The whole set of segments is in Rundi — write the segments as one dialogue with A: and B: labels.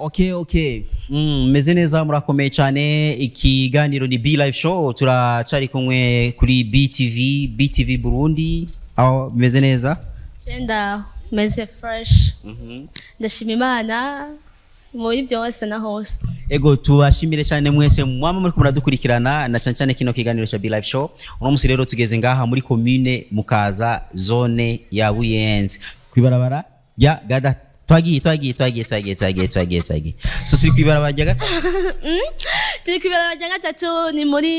A: Okay, okay. Mm, meze neza murakomeye cyane ikiganiro ni B Live Show turacari kumwe kuri BTV BTV Burundi aho bimeze neza
B: Genda meze fresh ndashima imana muri byose na hose
A: ego tubashimire cyane mwese mwama muri muradukurikirana na cyane cyane kino kiganiro cya B Live Show uno musi rero tugeze ngaha muri commune mukaza zone ya Buyenzi kwibarabara ya gada twagiye twagiye twagiye twagiye twagiye twagiye twagiye so turi kwibarabara rya gata
B: turi ku ibara rya gatatu ni muri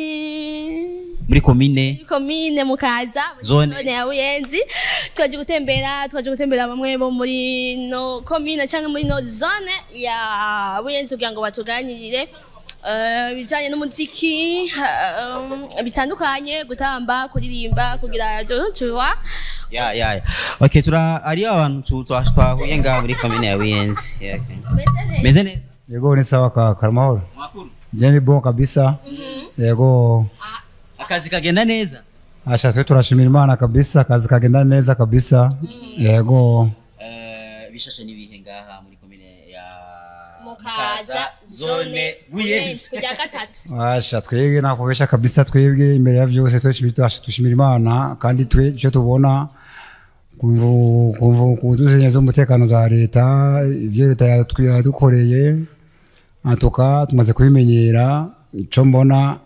A: muri commune
B: komine mukaza muri
A: Zone.
B: zone ya buyenzi twaje gutembera twaje gutembera bamwe bo muri no komine cyangwa muri no zone ya buyenzi kugira ngo batuganirire eh, ibijyanye n'umuziki eh, bitandukanye gutamba kuririmba kugira tuwa
A: ya ya ya okay tura ari abantu tu- twa- twahuye ngaha muri commune ya Buyenzi Yeah, okay. meze neza
C: Yego ni sawa kaka, mahoro.
A: makuru
C: Je ni bon kabisa. Yego
A: akazi kagenda neza
C: asha twe turashimira Imana kabisa, kazi kagenda neza kabisa. Yego
A: Eh, bishashe n'ibihe ngaha muri commune ya
B: mukaza zone buyenzi kujya gatatu
C: asha twebwe nakubesha kabisa, twebwe imbere ya vyose twishimira tushimira Imana kandi twe icyo tubona kumvu kumvu kuduzenya z'umutekano za leta ivyo leta yatwi- yadukoreye antuka tumaze kubimenyera ico mbona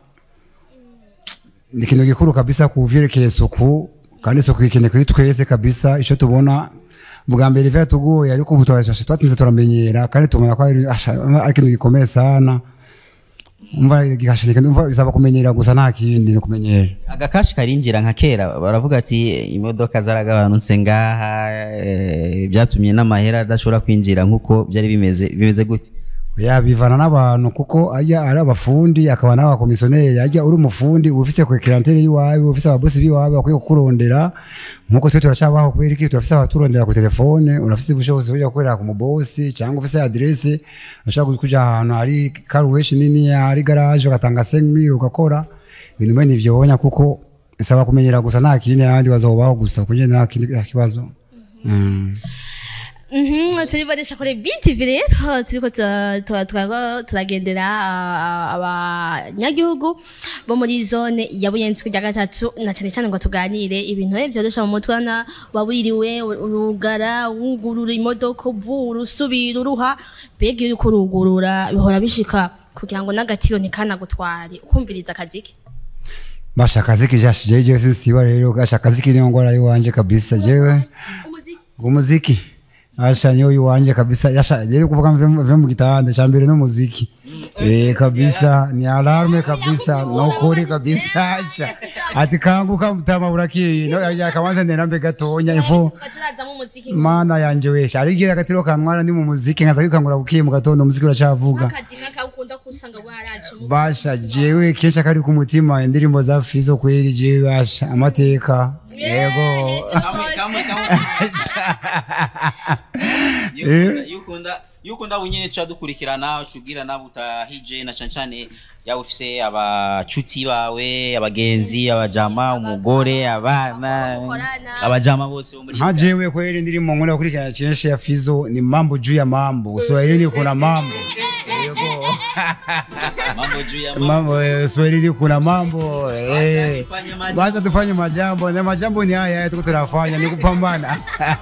C: ni ikintu gikuru kabisa ku vyerekeye isuku kandi isuku ikeneye kuri twese kabisa ico tubona bwa mbere ivyo yatugoye ariko ubu twashashe twatinze turamenyera kandi tubona ko ari asha, ari ikintu gikomeye sana umva gihashirika umva bisaba kumenyera gusa nta kindi ni kumenyera
A: agakashi karinjira nka kera baravuga ati imodoka zaragabanutse ngaha eh, byatumye n'amahera adashobora kwinjira nk'uko byari bimeze bimeze gute
C: ya bivana n'abantu kuko ajya ari abafundi akaba n'abakomisiyoneri ajya uri umufundi uba ufise kwekirantere y'iwawe uba ufise ababosi b'iwawe bakwiye kukurondera nk'uko twe turacyabaho kubera iki turafise abaturondera ku telefone urafise ubushobozi bujya gukorera ku mubosi cyangwa ufise aderese urashobora kuja ahantu hari karuweshi nini hari garaje ugatanga senkimiri ugakora ibintu mwene ivyo wonya kuko bisaba kumenyera gusa nta kindi ahandi bazobaho gusa kuko nta kindi nta kibazo mm.
B: Mhm, turibonesha kuri BTV rero turiko tura- tura- tura- turagendera ah, abanyagihugu bo muri zone ya buyenzi kujya gatatu na cyane cyane ngo tuganire ibintu eh, byorosha mu mutwe na wabwiriwe urugara wugurura imodoka uvura usubira uruha mbega iyo uriko urugurura bihora bishika kugira ngo n'agatiro ntikanagutware ukumviriza akazi ke
C: basha akazi kijashe jewe jewe sinsiba rero gasha akazi kiri ngora yiwanje kabisa jewe
B: umuziki
C: umuziki asha niyo yiwanje kabisa yasha rero kuvuga mve mve mu gitanda cha mbere n'umuziki eh kabisa ni alarme kabisa no kuri kabisa asha ati kanguka mutama burakiye no yakabanza ndena mbe gatonya info
B: ugacurazamo umuziki
C: mana yanje wesha ari gira gatiro kantwara ni mu muziki nkaza kwikangura bukiye mu gatondo umuziki uracavuga
B: akazi nk'akawukunda kusanga waraje mu
C: basha jewe kenshi akari ku mutima indirimbo za fizo kweli jewe basha amateka yego
A: yukunda bunyene ca dukurikirana ucugira nabo utahije na cane cane yaba ufise abacuti bawe abagenzi abajama umugore abana
B: Mukorana.
A: abajama bose bo muri
C: nka jewe kweli ndirimbo nkunda gukurikirana kenshi ya fizo ni mambo juu ya mambo swahilini kuna mambo yego
A: mambo juu ya mambo
C: mambo eh, swahilini kuna mambo eh.
A: tufanye majambo.
C: Wacha tufanye majambo na majambo ni haya haya tuko tunafanya ni kupambana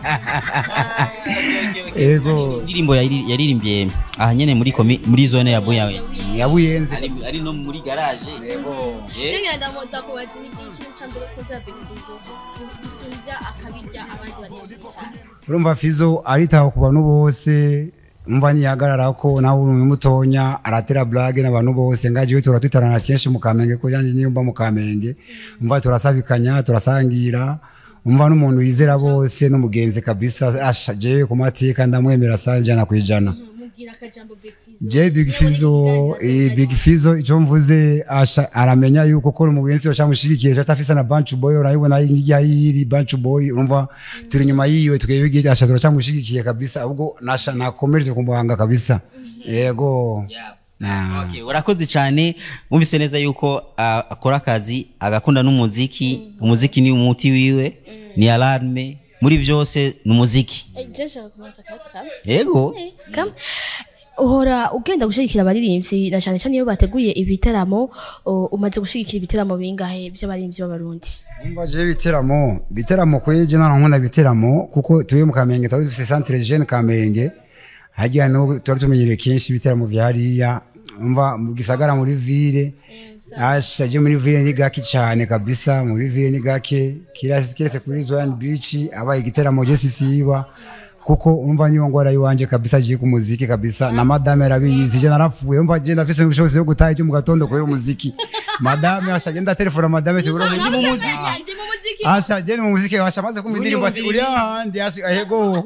C: yego
A: indirimbo yari- yaririmbye aha nyene muri komi muri zone ya Buyawe
C: ya buyenzi
A: ari ari no muri garage yego
B: Jengenda ndakubaza ni ikintu cya mbere ukunda Big Fizzo gisumbya akabirya abandi barenze cyane
C: urumva fizo aritaho ku bantu bose umva ntiyahagarara ko nawe uri mutonya aratera blage n'abantu bose ngajiwe turatwitarana kenshi mu kamenge ko yanjye niyo mba mu kamenge umva turasabikanya turasangira umva n'umuntu yizera bose n'umugenzi kabisa asha jewe ku mateka ndamwemera sana ijana ku ijana
B: mubwira akajambo Big Fizzo
C: je big fizo eh, big fizo icyo mvuze asha aramenya yuko ko mu bintu cyamushigikiye cyatafisa na bunch boy urayibona ngiya yiri bunch boy urumva turi nyuma yiwe tukebige asha turacyamushigikiye kabisa ahubwo nasha nakomereze kumuhanga kabisa yego
A: Yeah. Okay, urakoze cyane mwumvise neza yuko ah, akora akazi agakunda n'umuziki umuziki ni umuti wiwe ni alarme muri byose ni umuziki
B: je nshaka kubaza akabazo kamwe
A: yego
B: Eh, kamwe uhora ugenda gushigikira abaririmbyi na cyane cyane iyo bateguye ibiteramo uh, umaze gushigikira ibiteramo bingahe by'abaririmbyi b'abarundi
C: Umva je biteramo biteramo kweje nana nkunda biteramo kuko tuye mu Kamenge tuba dufite centre jeune Kamenge hajya no tuba tumenyereye kenshi ibiteramo vya hariya umva mu gisagara muri ville asha je muri ville ni gake cyane kabisa muri ville ni gake kirasi kiretse kuri Zoyan Beach abaye igiteramo je sisiba kuko umva niyo ngwara yiwanje kabisa je ku muziki kabisa na madame arabizi je narapfuye umva je ndafise ubushobozi bwo gutaha cyo mu gatondo kubera umuziki madame asha je ndatelefona madame tiburo
B: ndi mu muziki
C: Asha jeni mu muziki washa maze kumva indirimbo ati uri ahandi asha ahego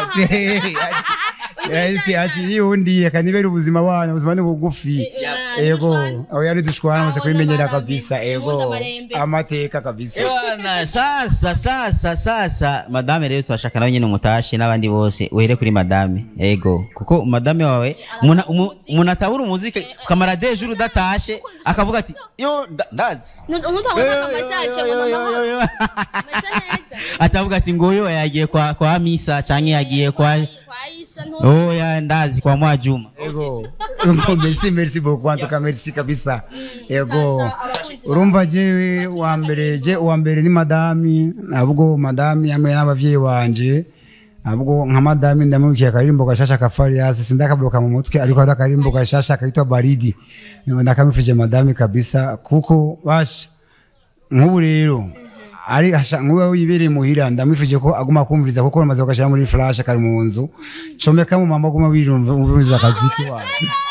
C: ati ati yundi akanibera ubuzima bwana ubuzima ni bugufi ego aho yari dushwana maze kubimenyera kabisa ego amateka kabisa
A: Ewana, sasa sasa sasa madame rero turashaka nawe nyine umutashe n'abandi bose uhere kuri madame ego kuko madame wawe umuntu- umu- umuntu atabura umuziki ukamara de jour udatashe akavuga ati yo nda- ndazi
B: ntutangwa amasaje ngo n'amahoro ameze neza
A: atavuga ati ngoyo yagiye kwa kwa misa canke yagiye kwa
B: kwa Aisha ntu
A: oya ndazi kwa mwajuma
C: ego Ngo merci merci beaucoup en tout cas merci kabisa ego
B: Sasha, abakunzi
C: urumva jewe wa mbere je uwa mbere ni madami nabwo madami hamwe n'abavyeyi banje nabwo nka madami ndamwikiye akaririmbo gashasha ka Farias sindakabloka mu mutwe ariko hari akaririmbo gashasha kitwa Baridi ndakamifuje madami kabisa kuko basha nk'ubu rero ari hasha nk'ubu wibereye muhira ndamwifuje ko aguma kumviriza kuko bamaze kugashyira muri flash kari mu nzu comeka mu mama aguma wirumviriza akaziki wawe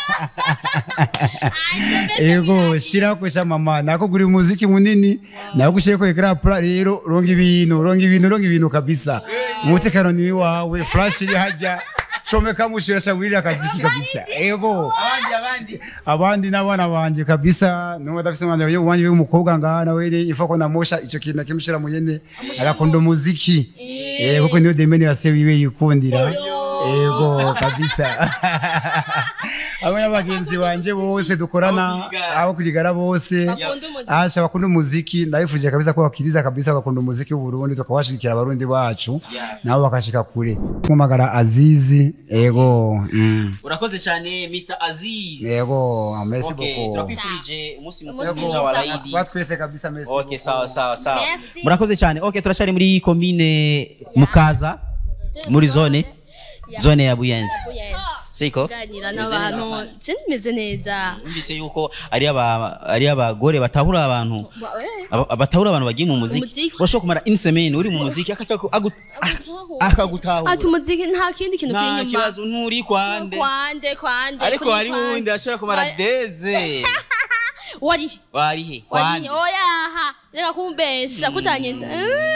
C: ego shira ko sha mama nako guri muziki munini nako gushire ko ekra pla rero ronga ibintu ronga ibintu ronga ibintu kabisa umutekano ni wawe flash iri hajya comeka mushira sha wirira akaziki kabisa ego
A: abandi abandi
C: abandi n'abana banje kabisa niwe adafise umwana yo wanje w'umukobwa ngaha nawe rero ifa ko namosha ico kintu akimushira mu nyene arakunda umuziki eh kuko niyo demeni yase wiwe yikundira ego kabisa hamwe n'abagenzi banje bose dukorana
A: Abo kwigara.
C: abo kwigara bose
B: Bakunda umuziki.
C: asha bakunda umuziki ndabifuje kabisa ko bakiriza kabisa bakunda umuziki w'u Burundi tukabashigikira abarundi bacu nabo bakashika kure kumagara Azizi ego mm.
A: urakoze cyane Mr Aziz
C: Yego, merci
A: Okay,
C: beaucoup.
A: turakwifurije umunsi mukuru
B: Umunsi
A: mwiza wa
B: mwiza.
A: Laidi
C: Tuba twese kabisa merci
A: Okay,
C: beaucoup.
A: sawa sawa sawa.
B: Merci.
A: Murakoze cyane. Okay, turashari muri commune Mukaza muri zone zone ya Buyenzi.
B: yes
A: Siko?
B: kuganira
A: Meze
B: n'abantu
A: neza sana.
B: je nimeze neza
A: Umvise yuko ari aba ari abagore batahura abantu
B: Ba- eh,
A: aba- batahura abantu bagiye mu muziki.
B: Umuziki.
A: Urashobora kumara une semaine uri mu muziki akaca ku- agu- ah, akagutahura.
B: ati umuziki nta kindi kintu kiri
A: Nta
B: inyuma
A: kibazo nturi kwande.
B: kwande kwande
A: Ariko
B: kuri
A: hari
B: kwande.
A: wundi ashobora kumara
B: Wari-
A: deze.
B: warihe
A: Warihe?
B: warihe
A: Kwande.
B: oyaha reka kumbesha kutanyenda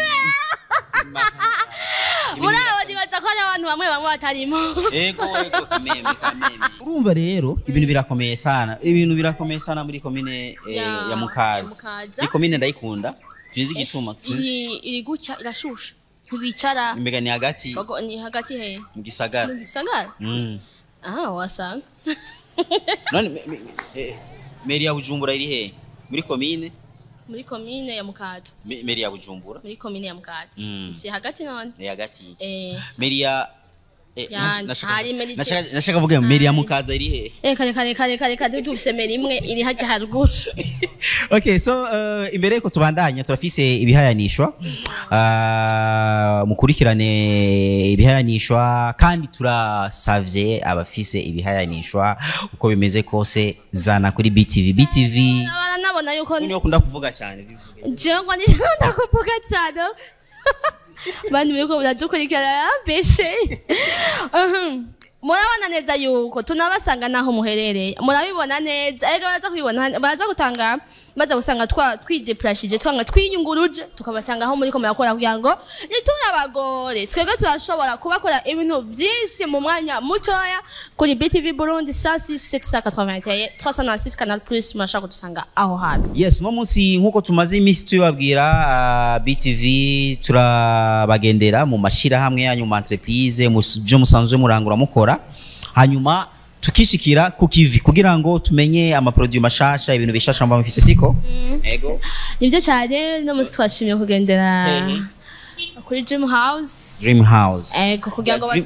B: muri abo nibaza ko hari abantu bamwe bamwe batarimo
A: Ego ego kameme kameme. Urumva rero ibintu birakomeye sana. Ibintu birakomeye sana muri komine eh,
B: Ya-
A: ya Mukaza.
B: ya Mukaza.
A: Iyi komine ndayikunda. Tuzi igituma. sinzi.
B: iyi iri gutya irashusha ntibicara
A: Imbega ni hagati
B: Bago- ni hagati he
A: mu gisagara.
B: mu gisagara
A: Mm.
B: ah wasanga
A: None me- me- eh, meri ya Bujumbura iri he? Muri komine?
B: muri komine ya mukaza
A: Me- Meri ya Bujumbura.
B: muri komine ya mukaza
A: Mm.
B: si hagati none
A: Ni hagati.
B: eh
A: Meri ya eh,
B: Ya,
A: nash- nashaka-
B: hari Meri-
A: nashaka nashaka kuvuga meri ya Mukaza iri he?
B: reka reka reka reka reka dufise meri imwe iri hajya haruguru
A: okay so uh, imbere yuko tubandanya turafise ibihayanishwa uh, mukurikirane ibihayanishwa kandi turasavye abafise ibihayanishwa uko bimeze kose zana kuri BTV BTV
B: baranabona yuko
A: niyo kunda kuvuga cyane bivuge.
B: jewe ngo ndikunda kuvuga cyane bantu biriko biradukurikirana yarambeshe Mhm. murabona neza yuko tunabasanga naho muherereye murabibona neza ega baraza kubibona baraza gutanga baza gusanga twa twidepurashije twanga twiyunguruje tukabasanga aho muriko murakora kugira ngo nituri abagore twebwe turashobora kubakora ibintu byinshi mu mwanya mutoya kuri BTV Burundi 16681 306 Canal Plus murashobora kudusanga aho hantu
A: yes uno munsi nk'uko tumaze iminsi tubibabwira uh, BTV turabagendera mu mashirahamwe yanyu mu entreprise mu s- byo musanzwe murangura mukora hanyuma tukishikira ku kivi kugira ngo tumenye amaproduit mashasha ibintu bishasha mba mufise siko ego
B: nibyo cyane no munsi twashimye kugendera
A: Hehe.
B: kuri Dream House
A: dream house
B: ego kugira ngo
A: Dream-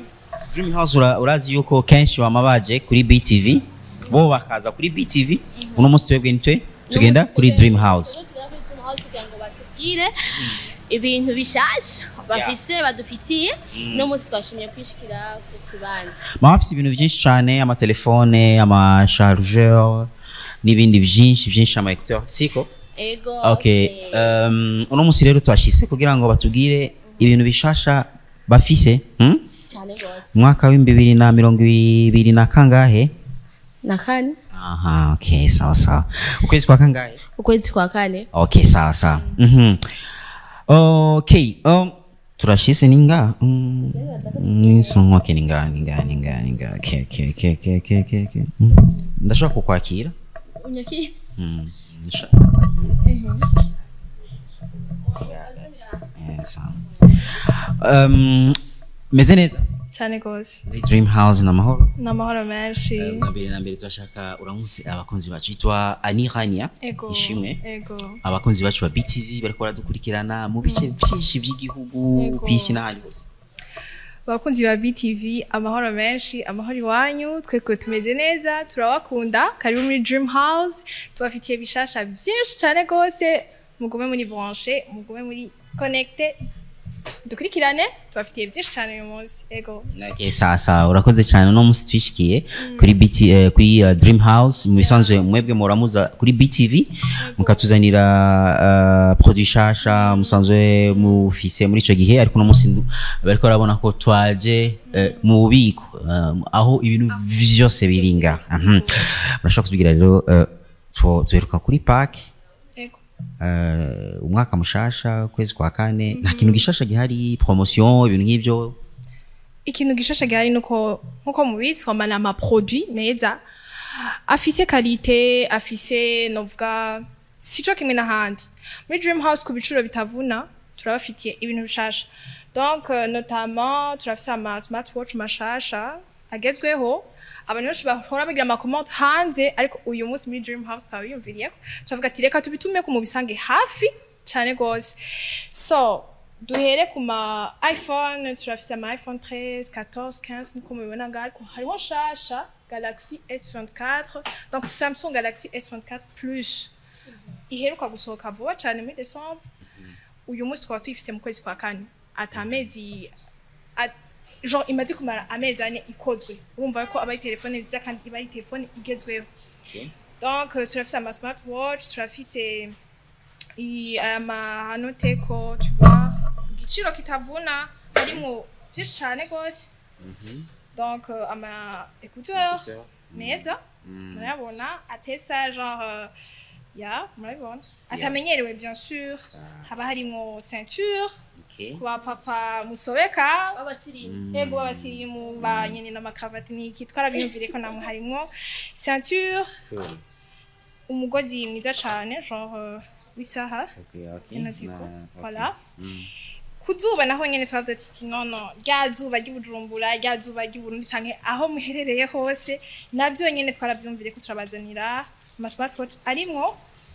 A: dream house ura- urazi yuko kenshi bama baje kuri btv bo bakaza kuri btv uno munsi twebwe nitwe tugenda kuri dream house
B: Tugenda kuri Dream House kugira ngo batubwire ibintu bishasha bafise badufitiye no munsi twashimye kwishikira ku kibanza
A: baba bafise ibintu byinshi cyane amatelefone amashargeur n'ibindi byinshi byinshi ama écouteurs siko
B: ego
A: okay um, uno munsi rero twashise kugira ngo batubwire ibintu bishasha bafise hmm?
B: cyane gose
A: mwaka w'ibibiri na mirongo ibiri na kangahe
B: na kane
A: aha okay sawa sawa ukwezi kwa kangahe
B: ukwezi kwa kane
A: okay sawa sawa mhm okay um turashise ninga mm, mm, so okay ninga ninga ninga ninga okay okay okay okay okay okay okay Mm. ndashaka kukwakira
B: unyaki
A: Mm, ndashaka kukwakira Yeah, sawa. um meze neza
D: cyane rwose
A: muri dream house na mahoro
D: ni amahoro menshi
A: bwa mbere na mbere turashaka uramutse abakunzi bacu yitwa anihania
D: ego
A: ishimwe
D: ego
A: abakunzi bacu ba btv bariko baradukurikirana mu bice byinshi by'igihugu
D: Yego.
A: ku isi n'ahandi hose
D: abakunzi ba btv amahoro menshi amahoro iwanyu twebwe tumeze neza turabakunda karibu muri dream house tubafitiye bishasha byinshi cyane rwose mugume muri branche mugume muri connecte dukurikirane tubafitiye byinshi cyane uyu munsi ego
A: Okay, sasa urakoze cyane uno munsi twishikiye kuri BT, eh, kuri uh, dream house mu bisanzwe mwebwe muramuza kuri btv mukatuzanira uh, produit shasha musanzwe mufise muri ico gihe ariko uno munsi ndu- bariko barabona ko twaje eh, mu bubiko um, aho ibintu vyose biringa Mhm. murashobora kutubwira rero eh, tu- tuheruka kuri park
D: ego
A: uh, umwaka mushasha ukwezi kwa kane nta kintu gishasha gihari promotion ibintu nk'ivyo
D: ikintu gishasha gihari nuko nkuko mubizi kwambara amaproduit meza afise kalite afise novuga sico kimwe n'ahandi muri dream house ku biciro bitavuna turabafitiye ibintu bishasha donc euh, notamment turafise ama smartwatch mashasha agezweho abantu benshi bahora bagira amakomante hanze ariko uyu munsi muri dream house tukaba biyumviriyeko turavuga ati reka tubitumeko mubisange hafi cyane rwose so duhere ku ma iphone turafise ama iphone 13 14 15 nkuko mubibona ngaho ariko hariho nshasha galaxy s24 donc samsung galaxy s24 plus iheruka gusohoka vuba cyane muri decembre uyu munsi twaba tuyifise mu kwezi kwa kane ata amezi at- genre imaze kumara amezi ane ikozwe urumva ko aba ari telefone nziza kandi iba ari telefone igezweho donc euh, turafise ama smartwatch turafise i- amahanoteko tuba ku giciro kitavuna harimwo vyinshi cane gose donc euh, ama écouteur meza murabona atesa genre euh, ya murabibona atamenyerewe bien sûr haba harimwo ceinture
A: okay.
D: ku bapapa musobeka
B: abasirimu
D: yego b'abasirimu ba nyene n'amakravati niki twarabiyumvire ko namwe harimwo ceinture umugozi mwiza cane genre euh, w'isaha
A: Okay, okay.
D: inotiko
A: Na- okay.
D: voilà ku zuba naho nyene twavuze ati nono rya zuba ry'ubujumbura rya zuba ry'uburundi canke aho muherereye hose navyo nyene twaravyumvire ko turabazanira ama smartwatch arimwo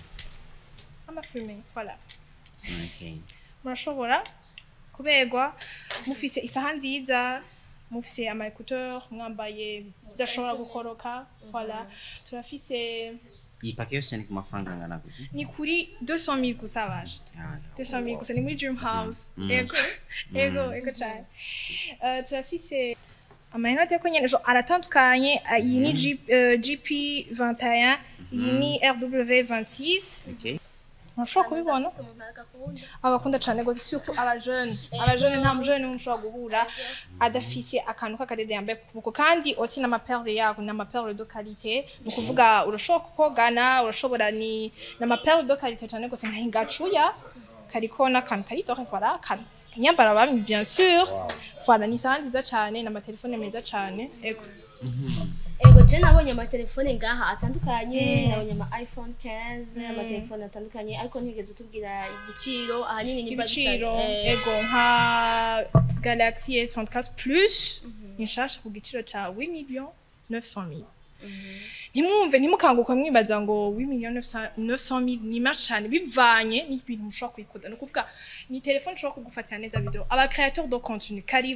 D: amafilme voilà
A: Okay.
D: murashobora kuberwa mufise isaha nziza mufise ama écouteur mwambaye zidashobora gukoroka voilà turafise
A: iyi pake yose ni ku mafaranga angana gute
D: ni kuri 200 000 gusa baje
A: Ah,
D: 200 000 gusa ni muri dream house ego ego ego cyane Eh, turafise amayinote ko nyene jo aratandukanye Ah, iyi ni G- eh, gp 21 iyi ni rw 26
A: okay.
D: murashobora kubibona agakunda cyane gose surtout abajeune abajeune nta mujene n'umwe ushobora guhura adafise akantu k'akadede yambaye ku kuboko kandi aussi n'amaperle yako ni amaperle de qualité ni ukuvuga urashobora kukogana urashobora ni n'amaperle de qualité cyane gose nta hingacuya kariko n'akantu kari dore voilà kan nyambara bami bien sûr voilà ni isaha nziza cyane n'amatelefone meza cyane ego
B: ego je nabonye amatelefone ngaha atandukanye nabonye ama iphone 15 amatelefone atandukanye ariko ntigeze utubwira igiciro ahanini nimba
D: ibiciro
B: bitari- eh,
D: ego nka galaxy s24 plus ni nshasha ku giciro ca 8 millions 900 mille ntimwumve ntimukanguke mwibaza ngo 8 millions 900 mille ni menshi cyane bivanye n'ibintu mushobora kuyikoda ni ukuvuga ni telefone ushobora kugufatira neza video aba créateur de contenu karibu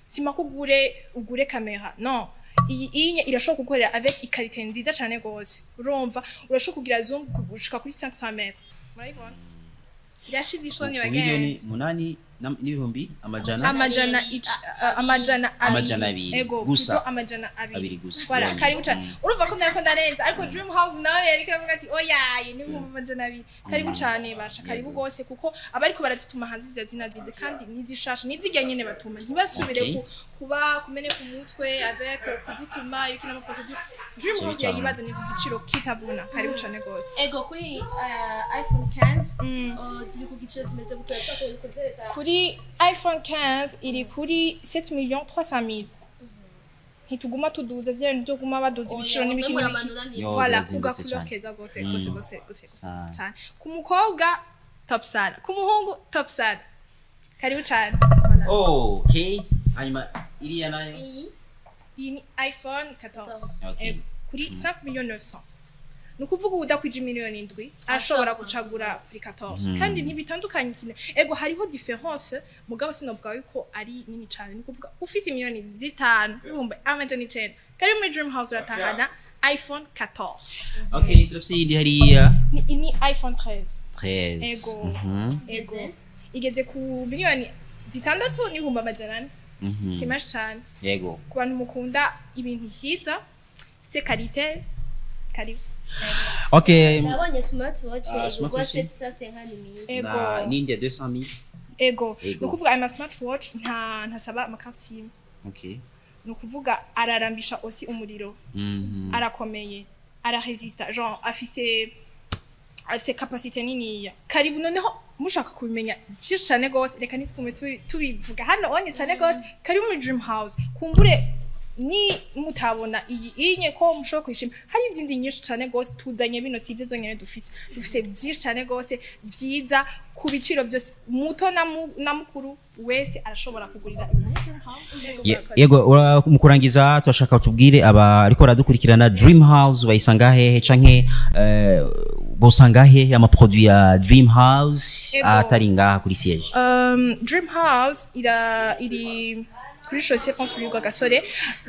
D: sima ko ugure ugure kamera no iyi inye irashobora kugukorera avec ikarite nziza cyane gose urumva urashobora kugira zoom gushika kuri 500 metres murayibona irashize isoni
A: miliyoni
D: bagenzi
A: munani na- n'ibihumbi amajana
D: amajana ic- uh, amajana
A: Amajana
D: abiri
A: abiri.
D: ego
A: Gusa.
D: plutôt amajana abiri
A: Abiri gusa.
D: voilà
A: Yeah.
D: karibu cyane urumva ko ndariko ndarenza ariko dream house nawe yariko aravuga ati oyaye ni mu amajana abiri karibu cyane basha karibu gose kuko abariko barazituma hanze ziza zinazize kandi nizishasha nizijya nyene batuma ntibasubire
A: Okay.
D: ku, kuba kumeneka umutwe avec euh, kuzituma ibiki n'amaprocedure dream
A: Cyo
D: house
A: bisaba.
D: yayibaza ni ku giciro kitavuna karibu cyane gose
B: ego kuri uh, iphone 15
D: Mm.
B: uh, ziri ku giciro kimeze gute urashobora kuzereka
D: kuri iphone 15 iri kuri 7 millions 300 mille ntituguma tuduza ziriya ntituguma baduza ibiciro n'ibiki n'ibiki
A: Yo,
D: voilà
A: zirazimbutse
D: kugakulo
A: cyane.
D: keza gose
A: Mm.
D: gose gose gose gose
A: Ah.
D: gose cyane ku mukobwa top sana ku muhungu top sana karibu cyane
A: okay hanyuma iriya nayo
B: iyi
D: iyi ni iphone 14
A: Okay.
D: Ego, kuri 5 millions 900 ni ukuvuga udakwije miliyoni indwi ashobora gucagura kuri 14 kandi ntibitandukanye kine ego hariho difference mugabo sinovuga yuko ari nini cyane ni ukuvuga ufise miliyoni zitanu ibihumbi amajana icenda kari muri dream house uratahana iphone 14
A: okay turafise iyindi hariya
D: ni, ni iphone 13
A: 13
D: Ego.
A: Mhm.
D: ego
B: Igeze?
D: igeze ku miliyoni zitandatu n'ibihumbi amajana ane
A: Mhm.
D: si menshi cyane
A: yego
D: ku bantu mukunda ibintu vyiza se karite karibu
A: okay
B: nabonye smartwatch
A: Ah,
B: igurwa
A: smartwatch?
B: 750 mille
D: ego
A: na n'indi ya 200
D: ego
A: Ego.
D: ni ukuvuga aya smartwatch nta ntasaba amakarti simwe
A: okay
D: ni ukuvuga ararambisha osi umuriro
A: Mhm.
D: arakomeye araresista genre afise afise kapasite niniya karibu noneho mushaka kubimenya vyinshi cane gose reka ntitugume tubi- tubivuga hano onye cane gose karibu muri dream house kumbure ni mutabona iyi inye ko mushobora kwishima hari izindi nyinshi cane gose tuzanye bino si ivyo zonyene dufise dufise vyinshi cane gose vyiza ku biciro vyose muto na mu- na mukuru wese arashobora kugurira iyi muri dream house
A: Ye- yego ura- mu kurangiza turashaka tubwire aba ariko baradukurikirana dream house bayisanga hehe canke eh, bosanga hehe amaproduit ya dream house
D: Yego.
A: atari ngaha kuri siège
D: Um, Dream House ira iri kuri chaussée pense kuri Gasore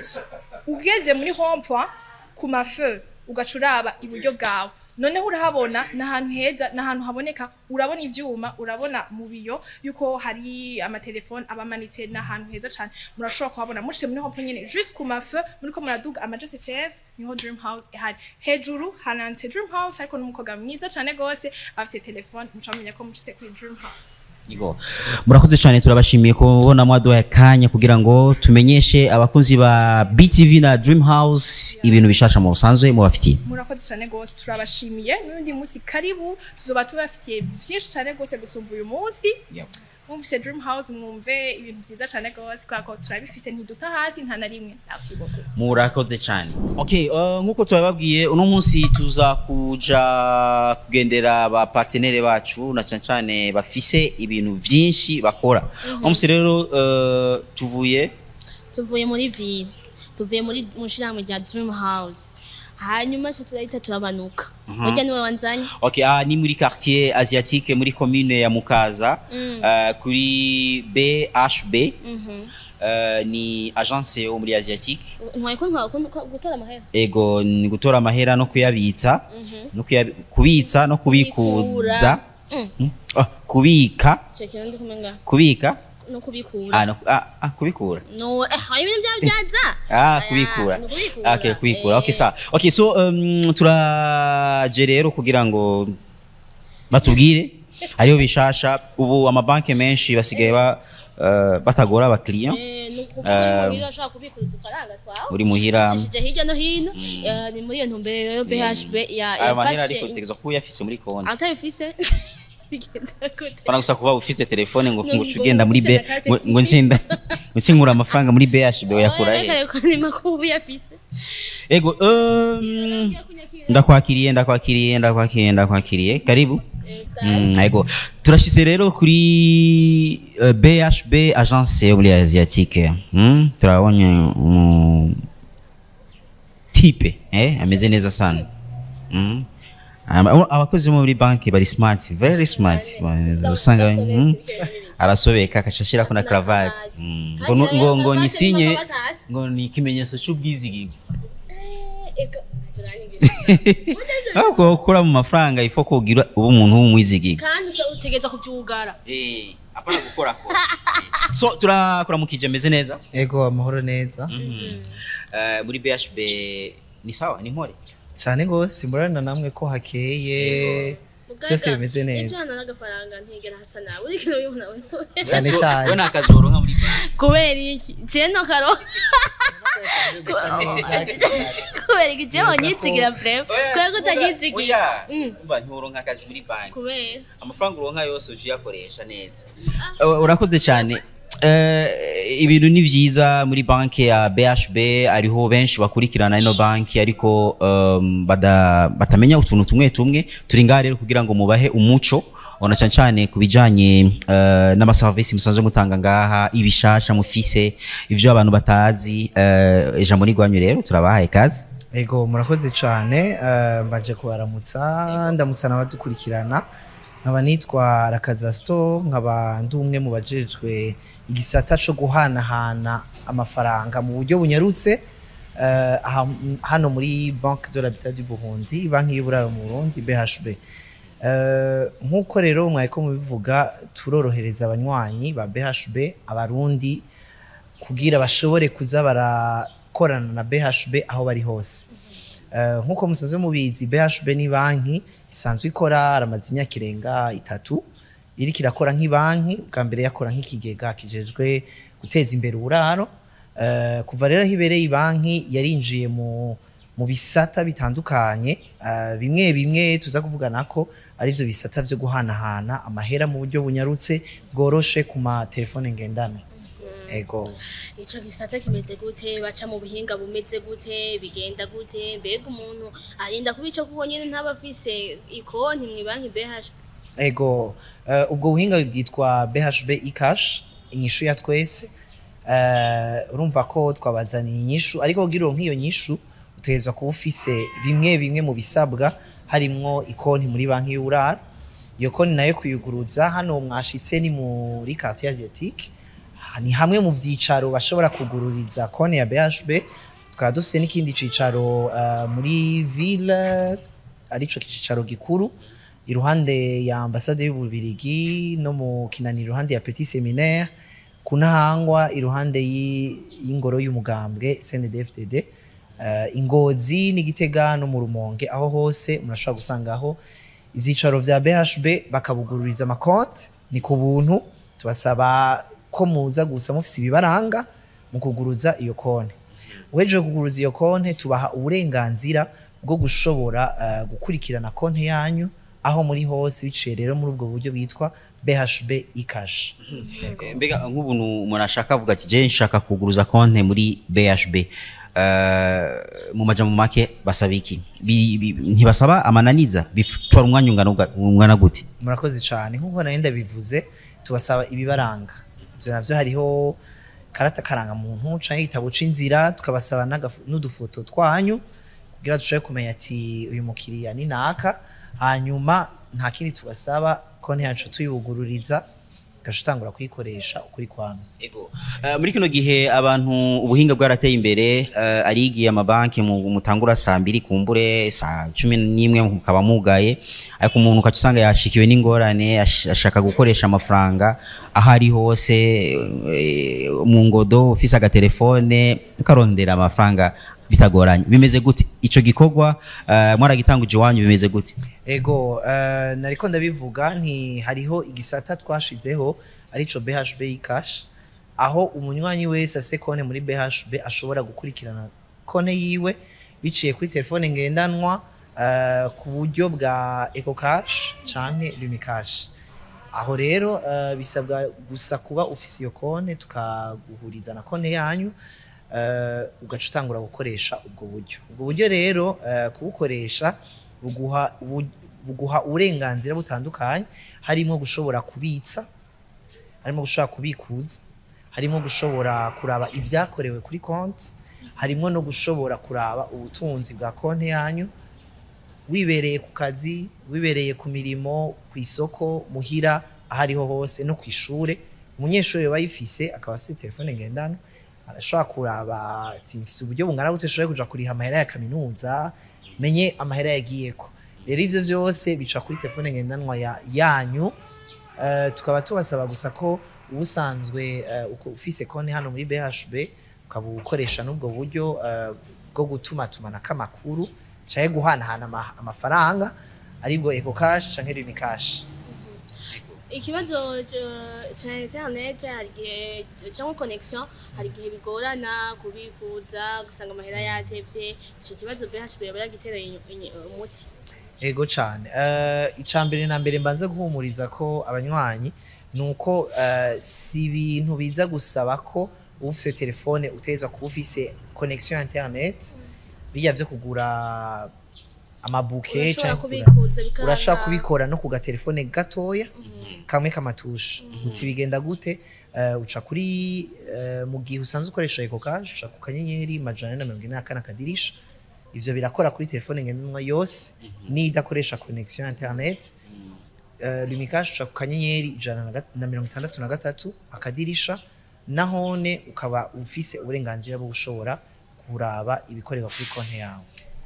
D: ugeze muri rond-point ku mafeu ugaca uraba iburyo bwawe noneho urahabona ni ahantu heza ni ahantu haboneka urabona ivyuma urabona mu biyo yuko hari amatelefone aba amanitse ni ahantu heza cyane murashobora kuhabona mushyize muri rond-point nyene juste ku mafeu muriko muraduga ama JCCF niho Dream House ihari hejuru hananditse Dream House ariko n'umukobwa mwiza cyane gose afise telefone mucamenya ko mushyize kuri Dream House
A: Yego. murakoze cyane turabashimiye kubona mwaduhaye akanya kugira ngo tumenyeshe abakunzi ba btv na dream house ibintu bishasha mu busanzwe mubafitiye
D: murakoze cyane gose turabashimiye n'undi munsi karibu tuzoba tubafitiye vyinshi cyane gose gusumba uyu munsi mwumvise dream house mwumve ibintu vyiza cyane gose kubera ko turabifise ntiduta hasi nta na rimwe merci beaucoup
A: murakoze cyane okay uh, nk'uko tubababwiye uno munsi tuza kuja kugendera ba partenere bacu na cyane cyane bafise ibintu vyinshi bakora uno munsi rero uh, tuvuye
B: tuvuye muri ville tuvuye muri mu shirahamwe rya dream house hanyuma cyo turahita turabanuka burya niwe wanzanye
A: okay ah, ni muri quartier asiatique muri commune ya mukaza uh, kuri bhb uh, ni agence yo muri asiatique
B: ntwaye ko ntwaye ko gutora amahera
A: ego ni gutora amahera no kuyabitsa no kuyabi- kubitsa no kubikuza
B: Mm.
A: Mm. Ah, kubika
B: icyo kintu ndi kumenga
A: kubika
B: no kubikura
A: ah, no, ah, ah, kubikura
B: no eh hari ibintu byawe byaza
A: ah
B: Aya,
A: kubikura
B: ni kubikura.
A: okay kubikura okay
B: Eh.
A: sawa okay so um, turaje rero kugira ngo batubwire hariho bishasha ubu amabanki menshi basigaye ba, uh, batagora abakiriya
B: Eh, ni ukuvuga muhira ashobora kubikura udufaranga twawe
A: uri muhira
B: ucishije hirya no hino eh, ni muri iyo ntumbero yo BHB ya
A: aya mahera
B: yafashe
A: ariko utegerezwa kuba uyafise muri konti
B: atabifise bigenda gute
A: Pana gusa kuba ufise telefone ngo
B: Ngo-
A: ngo ugenda muri
B: ngo
A: be
B: ufise na carte
A: ngo- ngo ncenda ngo ncinkura amafaranga muri BHB yakura he
B: reka reka ni makubu yafise
A: ego um, ndakwakiriye ndakwakiriye ndakwakiriye ndakwakiriye karibu Mm, ego turashyize rero kuri uh, BHB agence yo muri asiatique mm? turabonye umu tipe eh? ameze neza sana mm? Aba- abakozi bo muri banki bari smart very smart usanga mm? arasobeka akaca ashirako na cravate Mm. ngo nu- ngo ngo ni sinye ngo ni ikimenyetso c'ubwizigirwa ahubwo gukura mu mafaranga ifo kugira uba umuntu w'umwizigirwa
B: kandi usa utegereza kubyugara
A: Eh, apana gukora ko so turakuramukije meze neza
E: ego amahoro neza
A: Eh, muri BHB ni sawa ni mpore
E: cyane gose murana namwe ko hakeye byose bimeze neza
B: ibyana n'agafaranga ntigera hasa nawe uri kino bibona we
E: cyane
A: we
E: cyane
A: nta kazi woronka muri banki
B: kubera iki jeno karo kubera iki jewe nyitsigira breve kubera ko utanyitsigira Mm.
A: umva nturonka akazi muri banki
B: kubera
A: amafaranga uronka yose uje uyakoresha neza Uh, urakoze cyane Eh, ibintu ni byiza muri banki ya BHB ariho benshi bakurikirana ino banki ariko um, bada- batamenya utuntu tumwe tumwe turi ngaha rero kugira ngo mubahe umuco ona cyane cyane ku bijanye uh, n'amaserivisi musanzwe mutanga ngaha ibishasha mufise ivyo abantu batazi uh, ijambo ni rwanyu rero turabahaye kazi
E: ego murakoze cyane eh, mbaje kubaramutsa ndamutsa n'abadukurikirana nkaba nitwa rakaza sto nkaba ndi umwe mu bajejwe igisata co guhanahana amafaranga mu buryo bunyarutse eh, aha- hano muri banque de l'habitat du burundi banki y'uburaro mu burundi bhb Eh, nk'uko rero mwari mubivuga turorohereza abanywanyi ba bhb abarundi kugira bashobore kuza barakorana na BHB aho bari hose Eh, nk'uko musanzwe mubizi BHB ni banki isanzwe ikora aramaze imyaka irenga itatu iriko irakora nk'ibanki bwa mbere yakora nk'ikigega kijejwe guteza imbere uburaro Eh, kuva rero aho ibereye banki yarinjiye mu mu bisata bitandukanye eh, bimwe bimwe tuza kuvugana ko ari byo bisata byo guhanahana amahera mu buryo bunyarutse bworoshe ku matelefone ngendanwa ego
B: ico gisata kimeze gute baca mu buhinga bumeze gute bigenda gute mbega umuntu arinda kuba ico kuko nyene ntaba afise ikonti mw'ibanki BHB
E: ego eh, ubwo buhinga bwitwa BHB ecash inyishu ya twese Eh, urumva ko twabazaniye inyishu ariko kugira uronke iyo nyishu utegerezwa kuba ufise bimwe bimwe mu bisabwa harimwo ikonti muri banki y'uburaro iyo konti nayo kuyuguruza hano mwashitse ni muri quartier asiatique ni hamwe mu vyicaro bashobora kugururiza konti ya BHB tukaba dufise n'ikindi cicaro eh, muri ville arico cicaro gikuru iruhande ya ambasade y'ububirigi no mu kinani iruhande ya petit seminaire kunahangwa iruhande y'i- y'ingoro y'umugambwe CNDD-FDD uh, ingozi n'igitega no mu rumonge aho hose murashobora gusangaho ivyicaro vya BHB bakabugururiza amakonti ni ku buntu tubasaba ko muza gusa mufise ibibaranga mu kuguruza iyo konti uhejeje kuguruza iyo konti tubaha uburenganzira bwo gushobora uh, gukurikirana konti yanyu aho muri hose biciye rero muri ubwo buryo bwitwa BHB ecash
A: Eh, mbega nk'ubuntu umuntu ashaka avuga ati je nshaka kuguruza konte muri BHB Eh, mu majambo make basaba iki Bi- bi- ntibasaba amananiza bitwara umwanya ungana uga- ungana gute
E: murakoze cyane nk'uko nari ndabivuze tubasaba ibibaranga ibyo navyo hariho karata karanga muntu canke igitabo c'inzira tukabasaba n'agafu- n'udufoto twanyu kugira dushobore kumenya ati uyu mukiriya ni naka hanyuma nta kindi tubasaba konti yacu tuyibugururiza ugaca utangura kuyikoresha ukuri kwanu
A: Ego. Eh, muri kino gihe abantu ubuhinga bwarateye imbere eh, arigiye amabanki mu- mutangura saa mbiri kumbure saa cumi n'imwe mukaba mugaye ariko umuntu ukaca usanga yashikiwe n'ingorane ash- ashaka gukoresha amafaranga aho ari hose eh, mu ngodo ufise agatelefone ukarondera amafaranga bitagoranye bimeze gute ico gikorwa eh, mwaragitanguje iwanyu bimeze gute
E: ego uh, nariko ndabivuga nti hariho igisata twashizeho arico BHB cash aho umunywanyi wese afise konte muri BHB ashobora gukurikirana konte yiwe biciye kuri telefone ngendanwa uh, ku buryo bwa Eco Cash canke Lumi Cash aho rero uh, bisabwa gusa kuba ufise iyo konte tukaguhuriza na konte yanyu uh, ugaca utangura gukoresha ubwo buryo ubwo buryo rero uh, kubukoresha buguha bu- buguha uburenganzira butandukanye harimo gushobora kubitsa harimo gushobora kubikuza harimo gushobora kuraba ibyakorewe kuri konti harimo no gushobora kuraba ubutunzi bwa konti yanyu wibereye ku kazi wibereye ku mirimo ku isoko muhira aho ariho hose no ku ishure umunyeshuri bayifise akaba afite telefone ngendanwa arashobora kuraba ati mfise uburyo bungana gute nshobora kuja kuriha amahera ya kaminuza menye amahera yagiyeko rero ivyo vyose bica kuri telefone ngendanwa ya, yanyu Eh, tukaba tubasaba gusa ko ubusanzwe eh, uko ufise konti hano muri BHB ukaba ukoresha n'ubwo buryo eh, bwo gutuma tumanako amakuru canke guhanahana ama- amafaranga aribwo eco cash canke rimi cash
B: ikibazo c- ca internet hari igihe cyangwa connection hari igihe bigorana kubikuza gusanga amahera yatevye ico kibazo BHB yaba yagitereye inyu- inyu- umuti
E: ego cane uh, icambere na mbere mbanze guhumuriza ko abanywanyi nuko uh, si ibintu biza gusaba ko ufise telefone utezwa kuba ufise connection ya internet bijya vyo kugura amabuke
B: urashobora
E: canke kugura-
B: kubikuza bikanga
E: urashobora kubikora no ku gatelefone gatoya kamwe k'amatushe uti bigenda gute Eh, uca kuri eh, mu gihe usanzwe ukoresha eco cash uca ku kanyenyeri majana ane na mirongo ine na kane akadirisha ivyo birakora kuri telefone ngendanwa yose n'idakoresha connection ya internet uh, lumikash uca ku kanyenyeri ijana na gat- na mirongo itandatu na gatatu akadirisha nahone ukaba ufise uburenganzira bwo gushobora kuraba ibikorerwa kuri konti yawe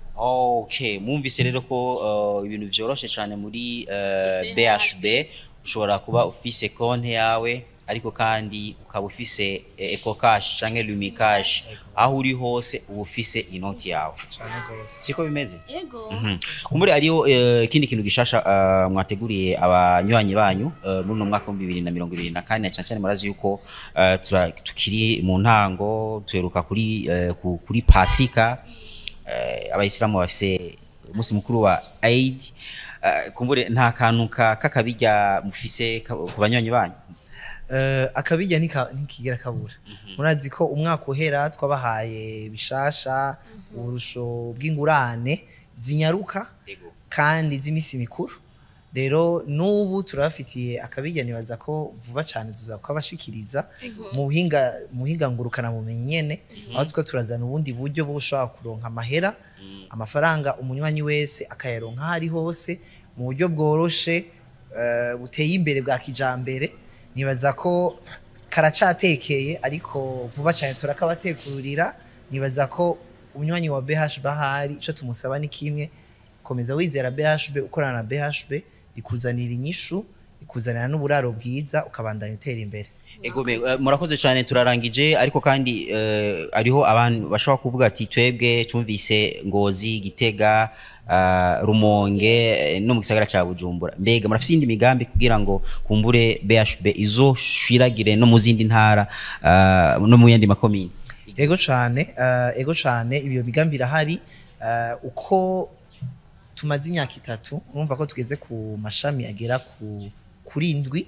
A: okay mwumvise rero ko uh, ibintu vyoroshe cyane muri uh, BHB ushobora kuba ufise konti yawe ariko kandi ukaba ufise eh, Eco Cash canke Lumi Cash aho uri hose uba ufise inoti yawe
E: cane gose
A: siko bimeze
B: ego
A: Mhm. kumbure ariyo eh, ikindi kintu gishasha eh, mwateguriye abanywanyi banyu eh, muri uno mwaka w'ibihumbi bibiri na mirongo ibiri na kane cyane cyane murazi yuko eh, tura- tukiri mu ntango tuheruka kuri eh, ku- kuri pasika eh, abayisilamu bafise umunsi mukuru wa Eid eh, kumbure nta kantu ka- k'akabirya mufise ka- ku banywanyi banyu
E: uh, akabijya ntika- ntikigera kabura murazi ko umwaka uhera twabahaye bishasha uburusho bw'ingurane zinyaruka kandi z'imisi mikuru rero n'ubu turabafitiye akabijya nibaza ko vuba cyane tuza kubashikiriza mu buhinga mu buhinga ngurukana bumenyi nyene aho two turazana ubundi buryo bwo gushobora kuronka amahera amafaranga umunywanyi wese akayaronka aho ari hose mu buryo bworoshe eh, buteye imbere bwa kijambere nibaza ko karacatekeye ariko vuba cyane turakabatekurira nibaza ko umunywanyi wa BHB ahari ico tumusaba ni kimwe komeza wizera BHB ukorana na BHB ikuzanira inyishu ikuzanira n'uburaro bwiza ukabandanya utera imbere
A: Egome, eh, murakoze cyane turarangije ariko kandi eh, ariho abantu bashobora kuvuga ati twebwe tumvise ngozi gitega uh, rumonge eh, no mu gisagara cya bujumbura mbega murafise indi migambi kugira ngo kumbure BHB izoshwiragire no mu zindi ntara uh, no mu yandi makomine
E: ego cane uh, ego cane ibyo migambi irahari uh, uko tumaze imyaka itatu urumva ko tugeze ku mashami agera ku kuri indwi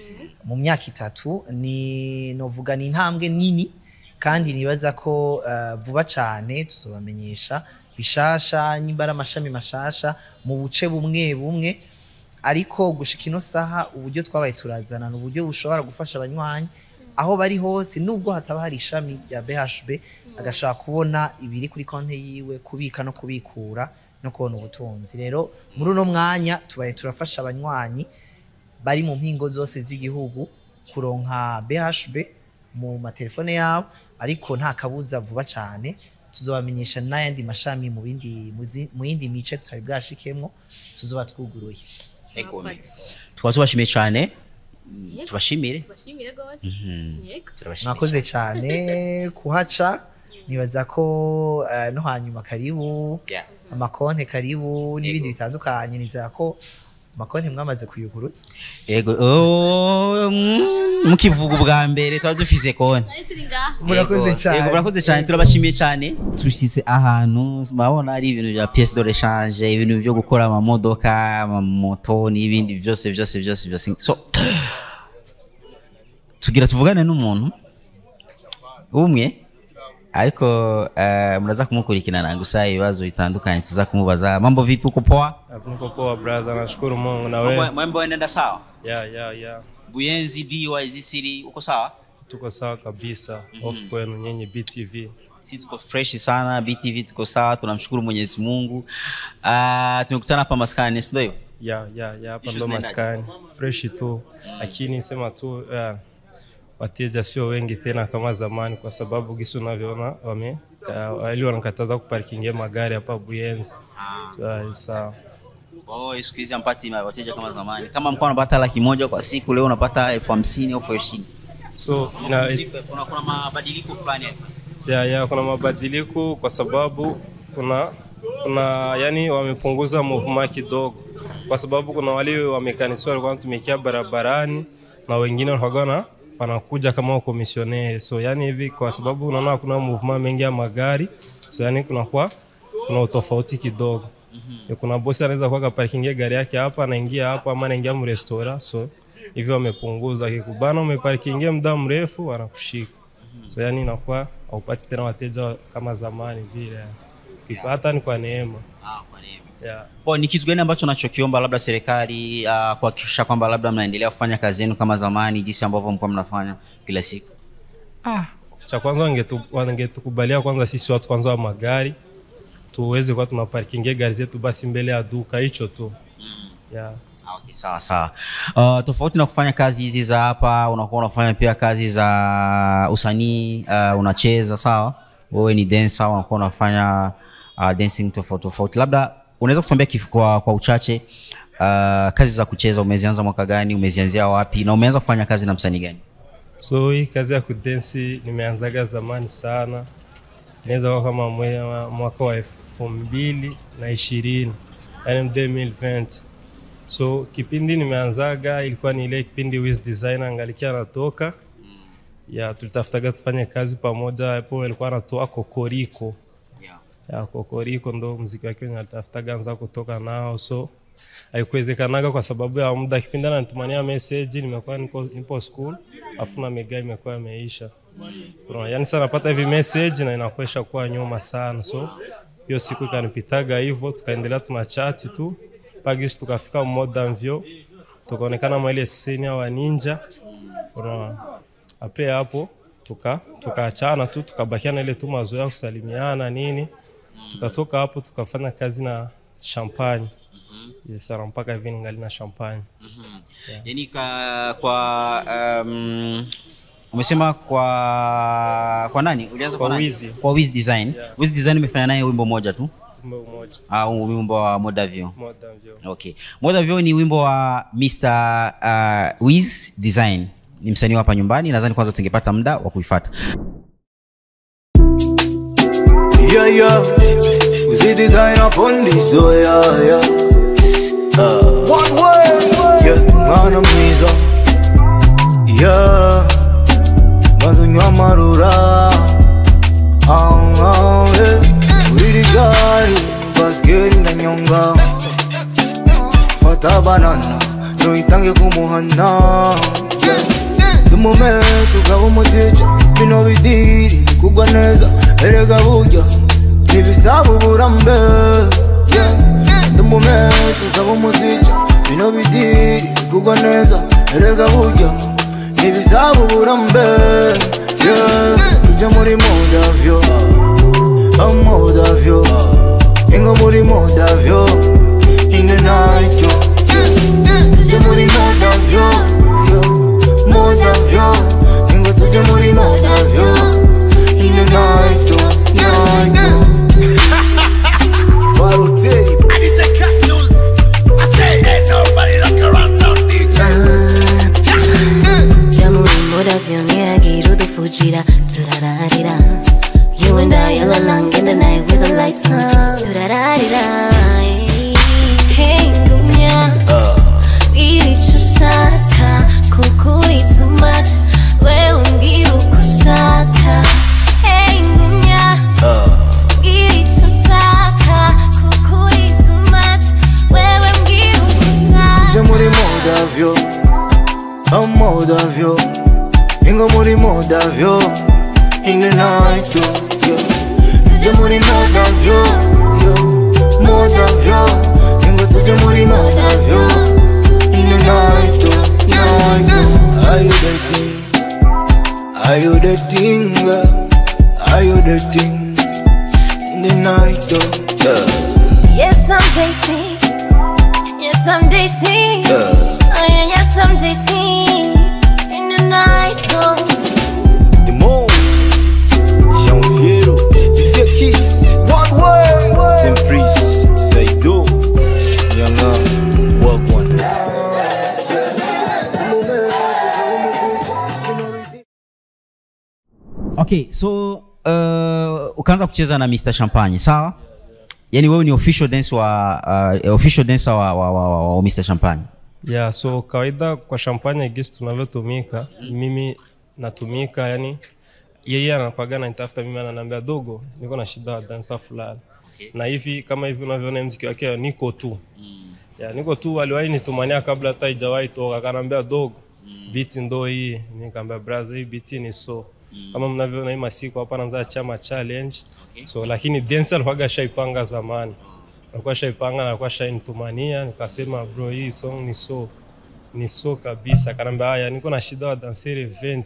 E: mu myaka itatu ni novuga ni intambwe nini kandi nibaza ko uh, vuba cane tuzobamenyesha bishasha nyimba ari amashami mashasha mu buce bumwe bumwe ariko gushika ino saha uburyo twabaye turazana ni uburyo bushobora gufasha abanywanyi aho bari hose nubwo hataba hari ishami rya BHB agashobora kubona ibiri kuri konti yiwe kubika no kubikura no kubona ubutunzi rero muri uno mwanya tubaye turafasha abanywanyi bari mu mpingo zose z'igihugu kuronka BHB mu matelefone yabo ariko nta kabuza vuba cyane tuzobamenyesha n'ayandi mashami mu bindi mu zi- mu yindi mice tutari bwashikemwo tuzoba twuguruye
A: Egome. tukaba tubashimiye cyane tubashimire
B: tubashimire gose yego
A: turabashimiye
E: mwakoze cyane kuhaca nibaza ko eh, no hanyuma karibu
A: Yeah.
E: amakonte karibu n'ibindi bitandukanye nizera ko amakonte mwamaze kuyugurutsa
A: Ego, oh, mm, mukivuga ubwa mbere tuba dufise konti
B: nayo turi ngaha
E: murakoze
A: Yego,
E: cyane
A: yego, murakoze cyane turabashimiye cyane tushyize ahantu murabona ari ibintu bya pièce de rechange ibintu byo gukora amamodoka amamoto n'ibindi byose byose byose byose so tugira tuvugane n'umuntu umwe ariko eh, muraza kumukurikirana gusa ibibazo bitandukanye tuza kumubaza mambo vipi uko poa
F: Niko poa brother, nashukuru Mungu na wewe.
A: mambo yanaenda sawa
F: Ya ya ya.
A: buyenzi BYZ City uko sawa
F: Tuko sawa kabisa. Off kwenu nyenye BTV.
A: si tuko fresh sana btv tuko sawa tunamshukuru mwenyezi mungu uh, tumekutana hapa maskani si ndio hivyo
F: ya ya ya hapa
A: Issues
F: ndo
A: zinaendaje?
F: maskani fresh tu, lakini sema tu ya, wateja sio wengi tena kama zamani, kwa sababu gisi unavyoona wame uh, ili wanakataza kuparkingia magari hapa Buyenzi. Ya, Sawa.
A: Oh, siku hizi hampati wateja kama zamani. Kama mko unapata laki moja kwa siku, leo unapata elfu hamsini au elfu ishirini.
F: So ina,
A: Kuna, kuna mabadiliko fulani hapo.
F: ya, ya, kuna mabadiliko kwa sababu kuna kuna yani wamepunguza movement kidogo, kwa sababu kuna wale wamekanisiwa walikuwa wanatumikia barabarani na wengine walikuwa na wanakuja kama wakomisioneri. So yani hivi kwa sababu unaona kuna movement mengi ya magari, so yani kunakuwa kuna utofauti kidogo. Ya, Kuna bosi anaweza kuwa kaparkingia gari yake hapa, anaingia hapa ama anaingia mrestora, so hivyo wamepunguza. Kikubana umeparkingia muda mrefu, wanakushika so yani inakuwa haupati tena wateja kama zamani vile ukipata ni kwa neema
A: Ah, kwa neema.
F: yeah.
A: Kwa ni kitu gani ambacho nachokiomba labda serikali uh, kuhakikisha kwamba labda mnaendelea kufanya kazi yenu kama zamani jinsi ambavyo mlikuwa mnafanya kila siku?
F: cha kwanza wangetu- wangetukubalia kwanza sisi watu kwanza wa magari tuweze kuwa tunaparkingia gari zetu basi mbele ya duka hicho tu yeah.
A: Ah, Okay, sawa sawa. Uh, tofauti na kufanya kazi hizi za hapa, unakuwa unafanya pia kazi za usanii uh, unacheza sawa. Wewe ni dancer, unakuwa unafanya uh, dancing tofauti tofauti. Labda unaweza kutuambia kif- kwa, kwa uchache uh, kazi za kucheza umezianza mwaka gani, umezianzia wapi na umeanza kufanya kazi na msanii gani?
F: so hii kazi ya kudensi nimeanzaga zamani sana inaweza kuwa kama mwe- mwaka wa elfu mbili na ishirini yani 2020 so kipindi nimeanzaga ilikuwa ni ile kipindi Wiz designer angalikia anatoka ya tulitafutaga tufanye kazi pamoja hapo alikuwa anatoa kokoriko
A: Yeah.
F: ya kokoriko ndo mziki wake wenye alitafutaga anza kutoka nao so haikuwezekanaga kwa sababu ya muda kipindi ananitumania message nimekuwa nipo, nipo school afu na mega imekuwa imeisha Unaona, yani sana napata hivi message na inakuwa kuwa nyuma sana so hiyo siku ikanipitaga hivyo tukaendelea tuna chat tu pagisi tukafika modern vyo tukaonekana mwa ile scene wa ninja unaona ape hapo tuka tukaachana tu tukabakiana ile tu mazoea ya kusalimiana nini tukatoka hapo tukafanya kazi na champagne yes, sana mpaka hivi ningali na champagne
A: yani ka, kwa um, umesema kwa kwa nani ulianza kwa,
F: Kwa
A: nani?
F: Wiz.
A: kwa Wiz design Wiz design umefanya naye wimbo moja tu
F: kumbe umoja
A: au wimbo wa Modavio
F: modern vyo
A: okay Modavio ni wimbo wa Mr uh, Wiz design ni msanii wa hapa nyumbani nadhani kwanza tungepata muda wa kuifuata
G: Yeah, yeah. We see design upon this, oh yeah, yeah. Uh, One way. Yeah, mwana mwiza. Yeah. Mwanzo nywa marura. Ah, ah, yeah. Uriri gari, baskeri na nyonga. Fata banana, no itange kumuhana. Yeah. Dumume tugaba umutija bino bidiri bikugwa neza erega burya ntibisaba uburambe Yeah. Dumume tugaba umutija bino bidiri bikugwa neza erega burya ntibisaba uburambe Yeah. ujya muri modavyo amodavyo ingo muri modavyo in the night yo ujya muri modavyo yo more of you. Ingo to the money, more of you. In the night, yo, night, yo. Baroteri,
H: Jamuri moravyo niagiru the fujira turararira You and I all along in the night with the lights on turararira Hey ngumya ilichosaka kukuri too much wewe mbwira uko ushaka Hey ngumya ilichosaka kukuri too much wewe mbwira uko
G: the
H: ushaka
G: money, more of you. I'm more of you. Ingo money, more of you. In the night, yo, yo. The money, more of you, yo. More of you. Ingo to the money, more of you. In the night, yo, night, yo. Are you dating? Are you dating, girl? Are you dating? In the night, yo, yeah.
H: Yes, I'm dating. Yes, yes, I'm dating. Oh, yeah, yes, I'm dating. In the night, oh.
G: The most Jean Fiero DJ Kiss One way Simplice Saido Nyanga Wagwan
A: okay so uh, ukaanza kucheza na mr champagne sawa yaani wewe ni official dance wa uh, official dancer wa, wa, wa, wa, wa mr champagne
F: yeah so kawaida kwa champagne gisi tunavyotumika mimi natumika yani yeye anakwaga nanitafuta mimi ananiambia dogo niko na shida wa dansa fulani na hivi kama hivi unavyoona mziki wake niko tu ya niko tu aliwahi nitumania kabla hata ijawahi toka akanaambia dogo biti ndo hii nikaambia brother hii biti ni so kama mnavyoona hii masiku hapa naanza chama challenge so lakini dance alikuwaga shaipanga zamani alikuwa shaipanga na alikuwa shainitumania nikasema bro hii song ni so ni so kabisa kanaambia haya niko na shida wa danseri 20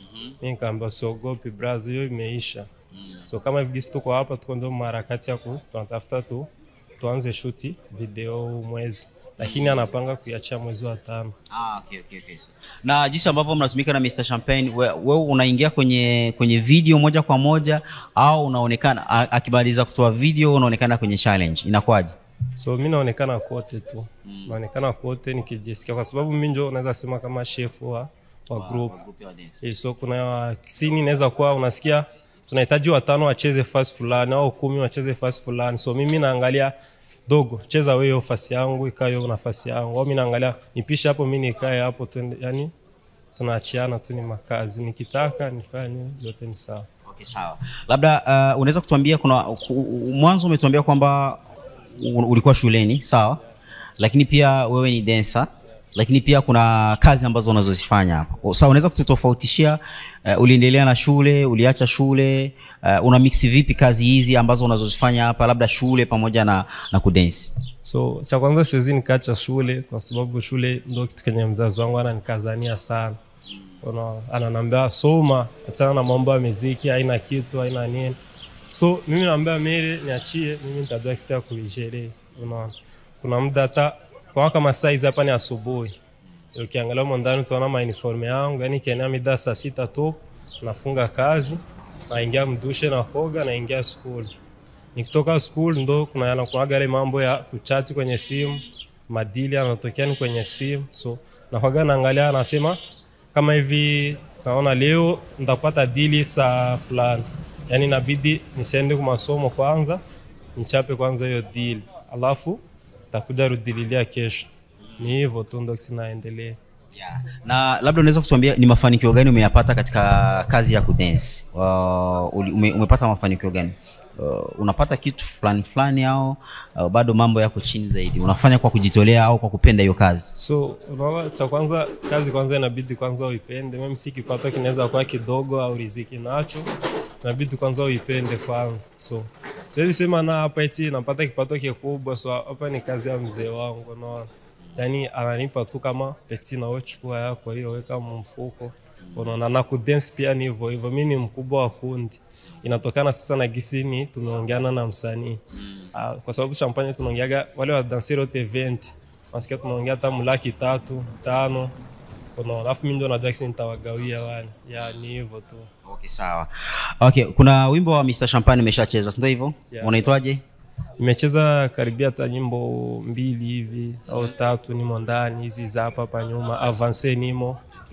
F: mi nikaambia usiogopi brazi hiyo imeisha so kama hivi gisi tuko hapa tuko ndio maharakati ya ku tunatafuta tu tuanze shuti video huu mwezi lakini anapanga kuiachia mwezi wa tano
A: ah, okay, okay, okay. So, na jinsi ambavyo mnatumika na mr champagne wewe we unaingia kwenye kwenye video moja kwa moja au unaonekana a- akimaliza kutoa video unaonekana kwenye challenge inakuwaje
F: so mi naonekana kote tu naonekana kote nikijisikia kwa sababu mi njo naweza sema kama chef wa, wa group Eh, so kuna sini inaweza kuwa unasikia tunahitaji watano wacheze fasi fulani au kumi wacheze fasi fulani so mimi naangalia dogo cheza wewe hiyo fasi yangu ikae hiyo nafasi yangu au mi naangalia nipishe hapo mi nikae hapo tuende yani tunaachiana tu ni makazi nikitaka nifanye zote ni sawa
A: okay, sawa labda uh, unaweza kutuambia kuna ku- mwanzo umetuambia kwamba u- ulikuwa shuleni sawa lakini pia wewe ni densa lakini pia kuna kazi ambazo unazozifanya hapa O, sawa unaweza kututofautishia uh, uliendelea na shule uliacha shule uh, una mix vipi kazi hizi ambazo unazozifanya hapa labda shule pamoja na, na kudensi
F: so cha kwanza siwezi nikaacha shule kwa sababu shule ndo kitu kenye mzazi wangu ananikazania sana Una, ananambia soma achana na mambo ya miziki haina kitu haina nini so mimi naambia mere niachie mimi nitajua kisi ya kuigerea unaona kuna muda hata kwa kama saizi hapa ni asubuhi ukiangalia humo ndani utaona mauniforme yangu yani kienea mida saa sita tu nafunga kazi naingia mdushe na koga naingia school nikitoka school ndo kuna yanakuaga yale mambo ya kuchati kwenye simu madili anatokea ni kwenye simu so nakwaga naangalia anasema kama hivi naona leo nitapata dili saa fulani yaani inabidi nisiende kwa masomo kwanza nichape kwanza hiyo dili alafu takuja rudililia kesho ni hivyo tu ndo sinaendelea
A: yeah. na labda unaweza kutuambia ni mafanikio gani umeyapata katika kazi ya kudensi uh, uli- ume, umepata mafanikio gani uh, unapata kitu fulani fulani au uh, bado mambo yako chini zaidi unafanya kwa kujitolea au kwa kupenda hiyo kazi
F: so unaona cha kwanza kazi kwanza inabidi kwanza uipende mimi si kipato kinaweza kuwa kidogo au riziki nacho inabidi kwanza uipende kwanza so siwezi sema na hapa eti napata kipato kikubwa so hapa ni kazi ya mzee wangu unaona yani ananipa tu kama peti na wewe chukua yako hiyo weka mfuko unaona na kudance pia ni hivyo hivyo mi ni mkubwa wa kundi inatokana sasa na gisini tumeongeana na msanii Ah, kwa sababu champagne tunaongeaga wale wa danseri wote 20 nasikia tunaongea hata mlaki tatu tano unaona alafu mi ndio najua kisi nitawagawia wale ya ni hivyo tu
A: okay sawa okay kuna wimbo wa mr champagne umeshacheza sindo hivyo
F: Yeah.
A: unaitwaje
F: nimecheza karibia hata nyimbo mbili hivi au tatu nimo ndani hizi za hapa hapa nyuma avance nimo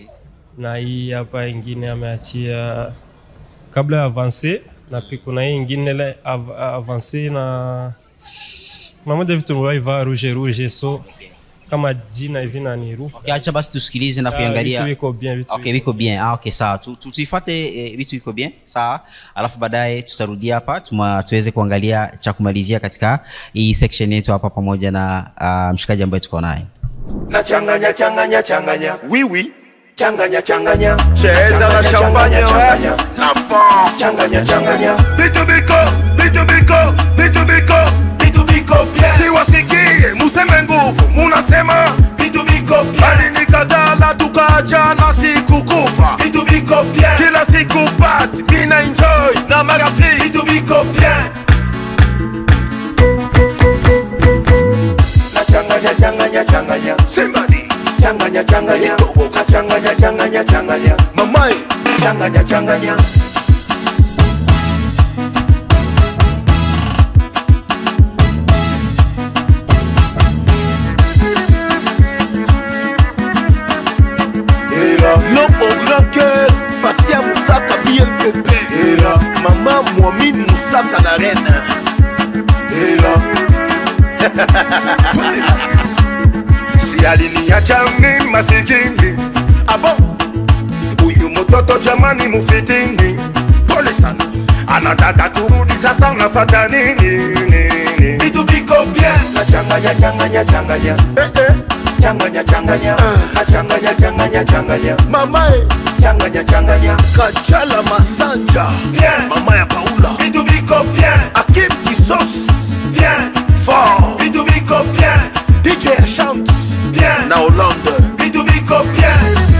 F: na hii hapa ingine ameachia kabla ya avance na pi- kuna hii ingine ile av, avance na kuna moja vitu niliwaivaa rouge rouge so kama jina hivi naniru
A: okay, acha basi tusikilize na
F: Ah,
A: kuiangalia
F: vitu viko bien, vitu
A: okay, viko bien ah, okay sawa Tu- tu- tuifate eh, vitu viko bien sawa alafu baadaye tutarudia hapa tuma, tuweze kuangalia cha kumalizia katika hii section yetu hapa pamoja na uh, mshikaji ambaye tuko naye
I: na changanya changanya changanya
J: Oui, oui.
I: changanya changanya
J: Cheza na champagne,
I: changanya
J: ouais. La force.
I: changanya changanya
J: Bitubiko, bitubiko, bitubiko.
I: bitubiko bien
J: Siwasikie, museme nguvu, munasema
I: bitubiko bien
J: bali nikadala tukaachana sikukufa.
I: bitubiko bien
J: Kila siku party, mina enjoy na marafiki.
I: bitubiko bien na changanya changanya changanya
G: changanya changanya
J: L'homme au grand cœur, Passia Moussaka BLPP. Maman Mouamine Moussaka la reine.
I: si aliniacha mimi masikini abo huyu mtoto jamani mufitini pole sana anataka turudi sasa unafata nini nini vitu viko bien
G: na changanya changanya changanya
J: Eh eh,
G: changanya changanya na changanya changanya changanya
J: mama eh,
G: changanya changanya
J: Kachala Masanja.
I: Bien.
J: Mama ya Paula.
I: vitu viko bien
J: Akim Kisos.
I: bien
J: Fort.
I: vitu viko bien
J: DJ Chant.
I: bien
J: Na Hollande.
I: vitu viko bien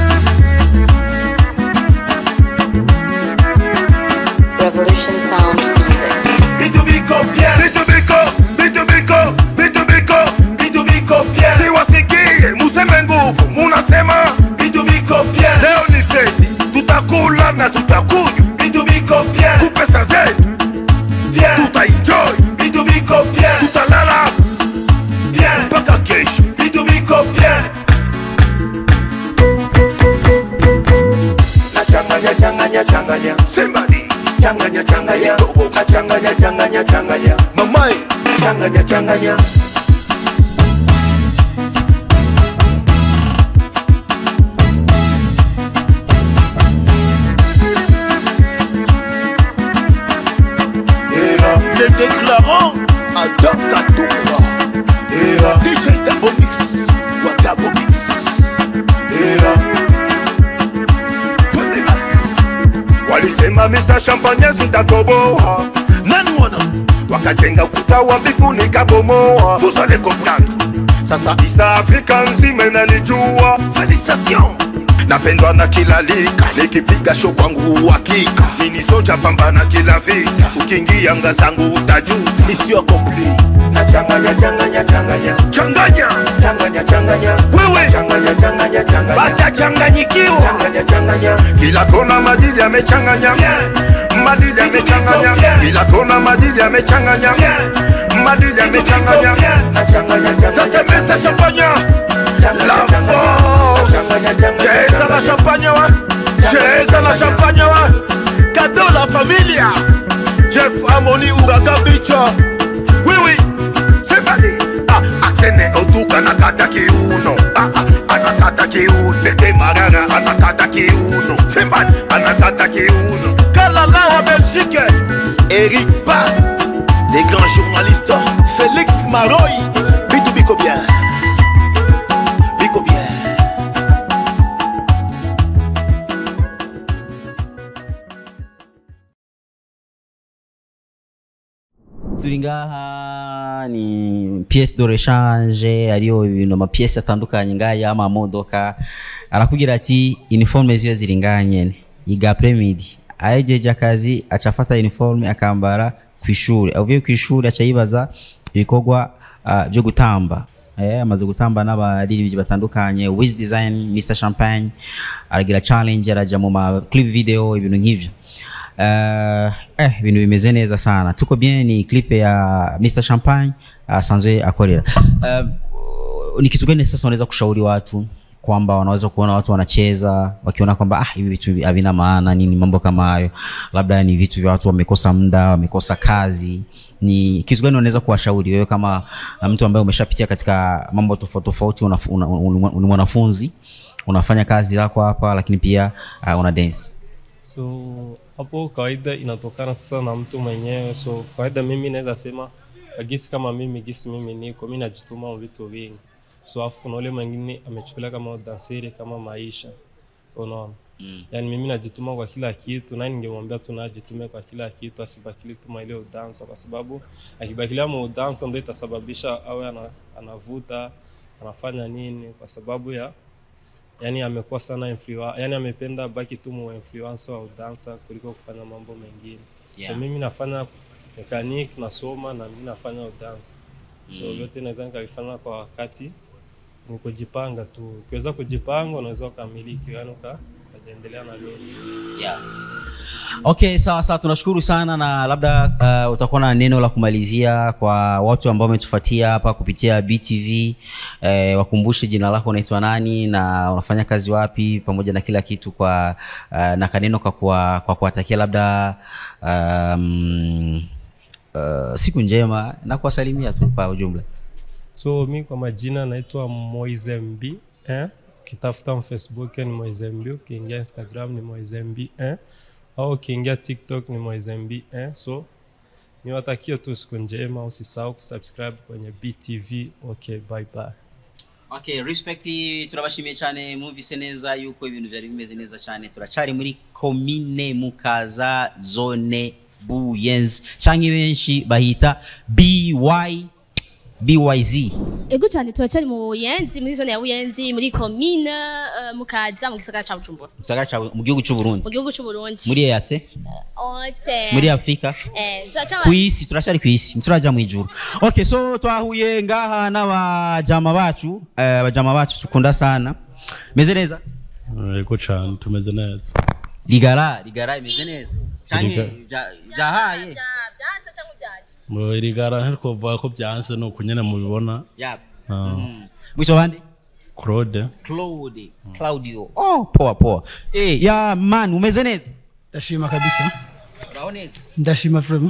H: Revolution Sound Music.
I: vitu viko bien vitu viko vitu viko vitu viko vitu viko bien
J: Siwasikie museme nguvu munasema
I: vitu viko bien
J: leo ni feti, tutakula na tutakunywa,
I: vitu viko bien
J: kupesa zetu
I: bien
J: tutaenjoy,
I: vitu viko bien
J: tutalala
I: bien
J: mpaka kesho.
I: vitu viko bien
G: na changanya changanya changanya
J: Somebody,
G: changanya changanya na changanya changanya changanya
J: mama eh,
G: changanya changanya
J: les déclarants Adam Katumba, DJ Dabo Mix, wa Dabo Mix. Twende basi.
I: walisema Mr. Champagne sitatoboa
J: Nani wana
I: wakajenga ukuta wa mbifu nikabomoa
J: vous allez comprendre.
I: sasa East Africa nzima inanijua
J: Félicitations.
I: napendwa na kila lika nikipiga show kwangu uhakika nini soja pambana kila vita ukiingia nga zangu utajuta
J: Mission accomplie.
G: na changanya changanya changanya
J: Changanya.
G: changanya changanya
J: Wewe.
G: changanya changanya changanya
J: Batachanganyikiwa.
G: changanya changanya
I: kila kona madili amechanganya madili amechanganya kila kona madili amechanganya madili amechanganya
G: na changanya changanya
J: Ça c'est Mr. Champagne.
G: changanya
J: La
G: changanya
J: force.
G: changanya changanya
J: Cheza la champagne wa. Cheza la champagne wa. Cadeau la familia. Jeff Amoni Uraga Bicha.
I: oui oui c'est badi ah aksene otuka anakata kiuno ah ah anakata kiuno bete marara anakata kiuno sembani anakata kiuno
J: Kalala wa Belgique. Eric Ba. Les grands journalistes. Félix Maroy. Bitou Biko bien. Biko bien.
A: turi ngaha ni pièce de rechange ariyo ibintu amapièce atandukanye ngaha y'amamodoka arakubwira ati uniforme ziwe ziri ngaha nyene yiga premidi ahejeje akazi aca afata uniforme akambara ku ishuri avuye ku ishuri aca yibaza ibikorwa uh, byo gutamba eh, amaze gutamba n'abaririmbyi batandukanye wiz design mr champagne aragira challenge araja mu ma clip video ibintu nk'ivyo Uh, eh, ibintu bimeze neza sana tuko bien ni clip ya Mr Champagne asanzwe uh, akorera uh, ni kitu gani sasa unaweza kushauri watu kwamba wanaweza kuona watu wanacheza wakiona kwamba ah, hivi vitu havina maana nini mambo kama hayo labda ni vitu vya watu wamekosa muda wamekosa kazi ni kitu gani unaweza kuwashauri wewe kama uh, mtu ambaye umeshapitia katika mambo tofauti tofauti unafu- una- una- ni mwanafunzi unafanya kazi zako hapa lakini pia uh, una dance
F: so hapo kawaida inatokana sasa na mtu mwenyewe so kawaida mimi naweza sema gisi kama mimi gisi mimi niko mi najituma mu vitu vingi so afu kuna ule mwingine amechukulia kama udanseri kama maisha unaona mm. yani mimi najituma kwa kila kitu na ningemwambia tu najitume kwa kila kitu asibakili tuma ile udansa kwa sababu akibakilia mu udansa ndo itasababisha awe ana, anavuta anafanya nini kwa sababu ya yani amekuwa sana influa, yani amependa baki tu mu influencer wa udansa kuliko kufanya mambo mengine
A: Yeah.
F: so mimi nafanya mechanic nasoma na mimi nafanya udansa so vyote naweza nikavifanya kwa wakati ni kujipanga tu ukiweza kujipanga unaweza ukamiliki yani uka- endelea na vyote
A: yeah. okay sawa sawa tunashukuru sana na labda uh, utakuwa na neno la kumalizia kwa watu ambao wametufuatia hapa kupitia btv uh, wakumbushe jina lako unaitwa nani na unafanya kazi wapi pamoja na kila kitu kwa uh, na kaneno kwa kuwa- kwa kuwatakia labda um, uh, siku njema na kuwasalimia tu kwa ujumla
F: so mi kwa majina naitwa moisemb eh? ukitafuta facebook ni moisemb ukiingia instagram ni moisemb eh? au ukiingia tiktok ni moisemb eh? so niwatakie tu siku njema usisahau kusubscribe kwenye btv okay bye bye
A: okay respect turabashimiye cyane mwumvise neza yuko ibintu byari bimeze neza cyane turacyari muri komine mukaza zone buyenzi cyangwa benshi bahita by byz
B: ego cyane turacyari mu buyenzi muri zone ya buyenzi muri komine eh, mukaza mu gisagara ca bujumbura
A: mu gisagara cya mu gihugu cy'u Burundi
B: mu gihugu c'u Burundi
A: muri EAC
B: ote
A: muri Afrika
B: eh turacyaba
A: ku isi turacyari ku isi ntituraja mu ijuru okay so twahuye ngaha n'abajama bacu eh, abajama bacu tukunda sana meze neza
K: yego cyane tumeze neza
A: ligara ligara imeze neza cyane
K: Liga-
A: byahaye
B: byase cyangwa byaje
K: mu irigara ariko kuvuga ko byanse ni uku nyine mubibona
A: yap
K: Ah,
A: mwisho bande
K: claude
A: Claude Claudio oh poa poa eh ya man umeze neza
L: ndashima kabisa
A: uraho neza
L: ndashima vraiment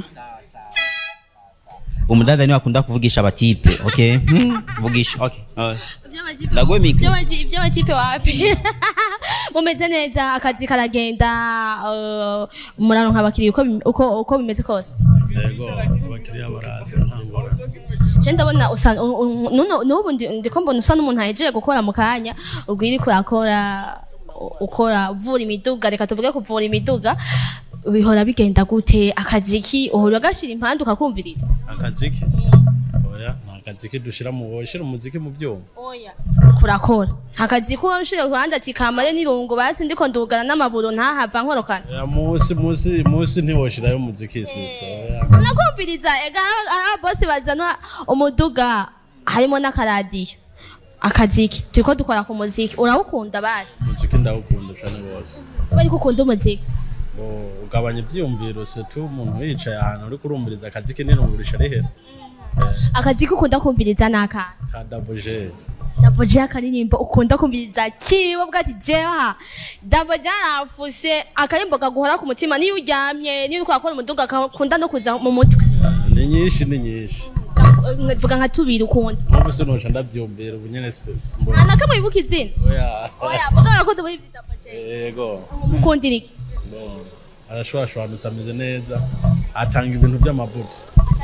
A: umudada niwe akunda kuvugisha abatipe okay Hmm, vugisha okay uh,
B: Iby'amakipe-
A: Ndaguhe mikro.
B: iby'amaki- iby'amakipe wapi mumeze neza akazi karagenda eh, muraronka abakiriya uko bim- uko uko bimeze kose
K: yego abakiriya baraza nta ngorane
B: je ndabona usa u- u- nuno- n'ubu ndi- ndiko mbona usa n'umuntu ahejeje gukora mu kanya ubwo iri kurakora u- ukora uvura imiduga reka tuvuge kuvura imiduga bihora bigenda gute akazi ki uhora ugashira impande ukakumviriza
K: akaziki oya nta kaziki dushyira mu wowe umuziki mu byuma
B: oya kurakora akazi ko ushire ku ruhande ati kamare n'irungu basi ndiko ndugana n'amaburo ntahava nkorokana
K: Ya, munsi munsi munsi ntiwoshirayo umuziki sisita oya
B: nakumviriza ega aha bose bazana umuduga harimo n'akaradiyo akaziki turiko dukora ku muziki urawukunda basi
K: umuziki ndawukunda cyane rwose
B: kubera ko ukunda umuziki
K: Ngo ugabanya ibyiyumviro se tu umuntu yicaye ahantu uri kurumviriza akaziki n'irungurisha rihera
B: akaziki ukunda kumviriza n'akana
K: ka dabuje
B: daboje akaririmbo ukunda kumviriza kiwe bwa ati jeha daboje arafuse akarimbo kaguhora ku mutima niyo uryamye niyo uriko urakora umuduga akakunda no kuza mu mutwe
K: ni nyinshi ni nyinshi
B: vuga nka tubiri ukunda
K: nk'ubu sinoca ndabyumvira ubu nyine si- si- mbona
B: nta nakamwe wibuka izina
K: oya
B: oya vuga ko muri daboje
K: yego
B: mukundira iki
K: Bon, arashwashwanutse ameze neza atanga ibintu by'amavuta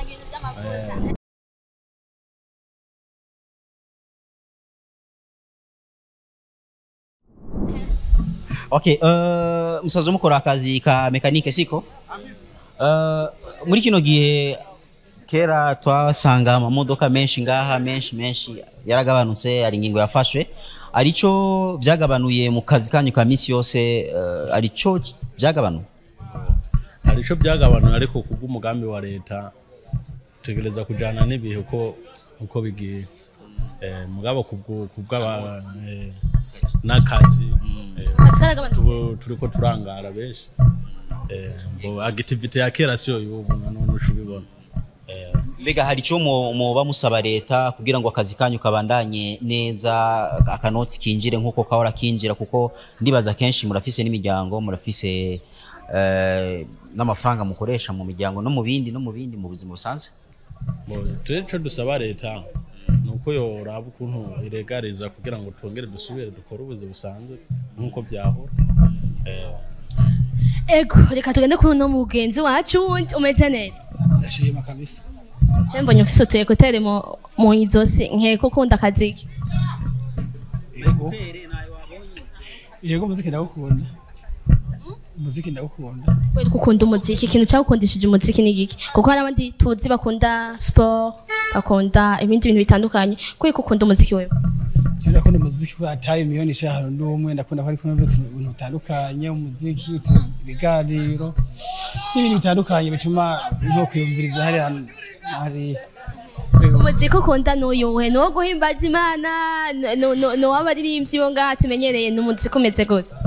A: okay uh, musaza mukora akazi ka mekanike siko uh, muri kino gihe kera twasanga amamodoka menshi ngaha menshi menshi yaragabanutse hari ingingo yafashwe arico byagabanuye mu kazi kanyu ka misi yose uh, arico byagabanuye
K: hari icyo byagabanuye ariko kubw'umugambi wa leta tegereza kujyana n'ibihe uko uko bigiye Eh, mugabo kubwo- kubw'aba eh, n'akazi eh,
B: Akazi karagabanutse.
K: tubu- turiko turangara benshi Eh, ngo agitivite ya kera siyo y'ubu nanone uca ubibona Eh,
A: mbega hari icyo muba musaba leta kugira ngo akazi kanyu kabandanye neza akanoti kinjire nk'uko kahora kinjira kuko ndibaza kenshi murafise n'imiryango murafise eh, n'amafaranga mukoresha mu miryango no mu bindi no mu bindi mu buzima busanzwe
K: turi icyo dusaba leta ni uko yoraba ukuntu iregariza kugira ngo twongere dusubire dukore ubuzi busanzwe nk'uko byahora Eh,
B: ego reka tugende kuri uno mugenzi wacu wundi umeze neza
L: ndashima kabisa
B: je mbonye ufise utu ekuteri mu mu izosi nkeka ukunda akaziki
L: yego yego muziki ndawukunda muziki ndawukunda
B: kubera ko ukunda umuziki ikintu cyagukundishije umuziki ni giki kuko hari abandi tuzi bakunda sport bakunda ibindi bintu bitandukanye kubera ko ukunda umuziki wewe
L: je ndakunda umuziki ko ataye miliyoni eshanu n'umwe ndakunda ko ariko numvise ibintu bitandukanye umuziki utu- ibiganiro n'ibintu bitandukanye bituma nko kwiyumviriza hariya hari
B: umuziki ukunda n'uyuhe ni uwo guhimbaza imana ni uw'abaririmbyi bo ngaha tumenyereye ni umuziki umeze gute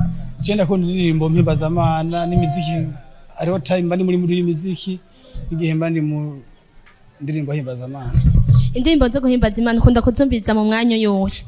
L: je ndakunda indirimbo mpimbazamana n'imiziki hariho time mba ndi muri muri imiziki igihe mba ndi mu ndirimbo himbazamana
B: indirimbo zo guhimbaza imana ukunda kuzumviriza mu mwanya yohe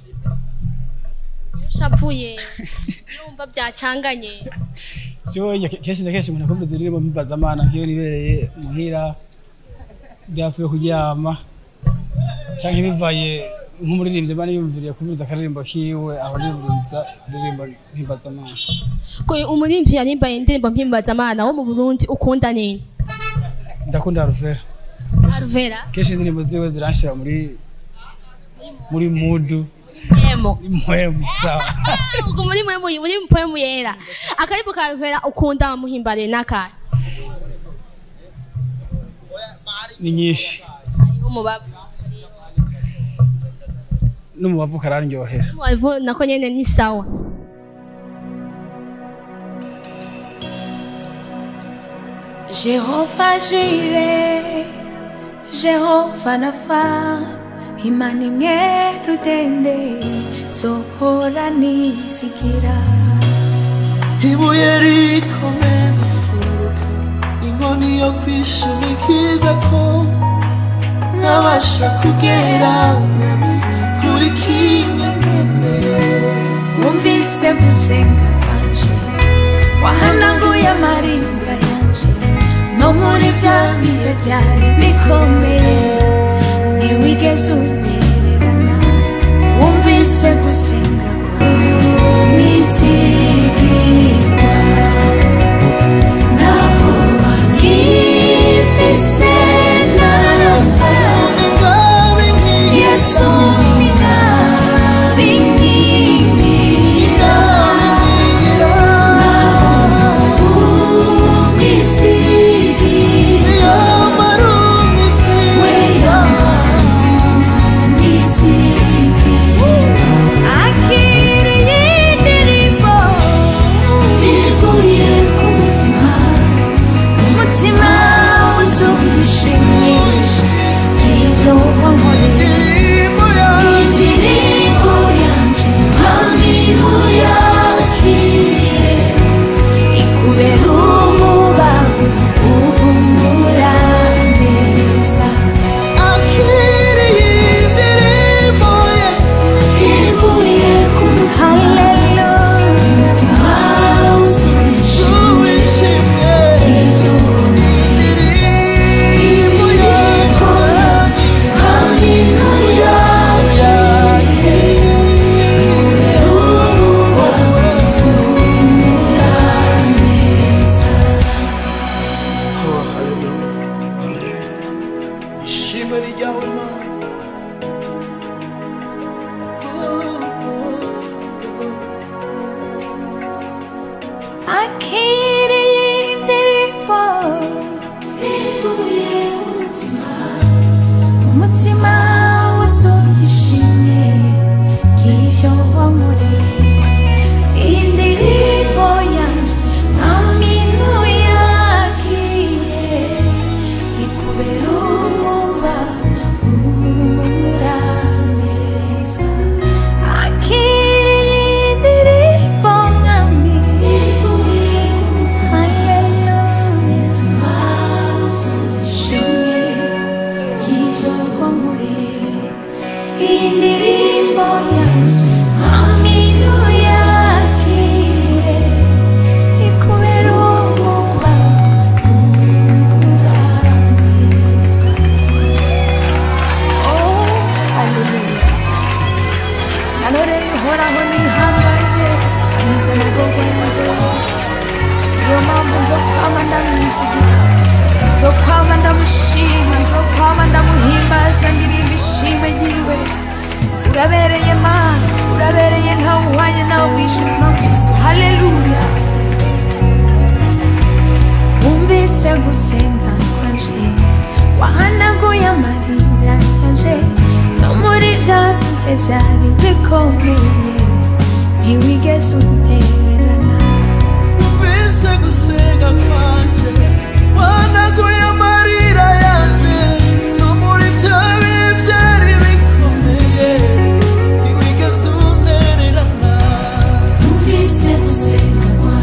B: ushavuye numva byacanganye
L: jewe kenshi na kenshi umuntu akumviriza indirimbo mpimbazamana nk'iyo nibereye muhira byavuye kuryama canke bivaye nk'umuririmbyi mba niyumviriye kumviriza akaririmbo kiwe aho niyumviriza indirimbo mpimbazamana
B: Ko umuririmbyi yarimbaye indirimbo mpimbaza amana wo mu Burundi ukunda ninde
L: ndakunda Alvera
B: Alvera
L: kenshi indirimbo ziwe ziranshira muri muri mudu
B: emo
L: impwemu sawa
B: ubwo muri mwe muri muri mpwemu yera akaribu ka Alvera ukunda muhimbare n'akahe
L: ni nyinshi
B: umubavu
L: n'umubavu kararyohera
B: umubavu nako nyene ni sawa
M: Jehova Jire, Jehova Nafa, Imana imwe rudende, zohora nisigira.
G: ibuye rikomeza imfuruka inkoni yo kwishimikiza ko nkabasha kugera mwami kuri kimwe nkeneye
M: Wumvise gusenga kwanje, wahanaguye amarira yanje, no muri bya bihe byari bikomeye, ntiwigeze untererana. Wumvise gusenga kwawe, nizigirwa. Ntabwo wangifise nasa. Yesu ni ngabe inkingira. Indirimbo yanje, hallelujah, kire ikubera umubavu uhumura neza akiriye indirimbo yesu ivuye ku mutima umutima uzujije ibyo indirimbo yanje haleluya ikubera umubavu uhumura neza
G: Oh, hallelujah. ishimwe ni ryawe mana
M: akiriye indirimbo ivuye ku mutima umutima wuzuye ishimwe ry'ibyo wankoreye iyi ndirimbo yanjye aminu yakiye ikubera umuba uhumura neza akiriye indirimbo mwami ivuye ku mutima haleluya ishimwe ry'ibyo wankoreye iyi ndirimbo yanjye aminu yakire ikubera umuba uhumura neza oh haleluya nanoreye uhoraho nihanganye anyuze amagogo yanje yose niyo mpamvu nzo kwama ndamwizigira nzo kwama ndamushima nzo kwama ndamuhimbaza ndirimba ishime ryiwe urabereye mana urabereye ntawe uhwanye nawe mw'ijuru no mw'isi haleluya wumvise gusenga kwanje wahanaguye amarira yanje no muri bya bihe byari bikomeye ntiwigeze untererana
G: Umvise gusenga kwanje wanaguye amarira yanje no muri bya bihe byari bikomeye ntiwigeze untererana
M: Wumvise gusenga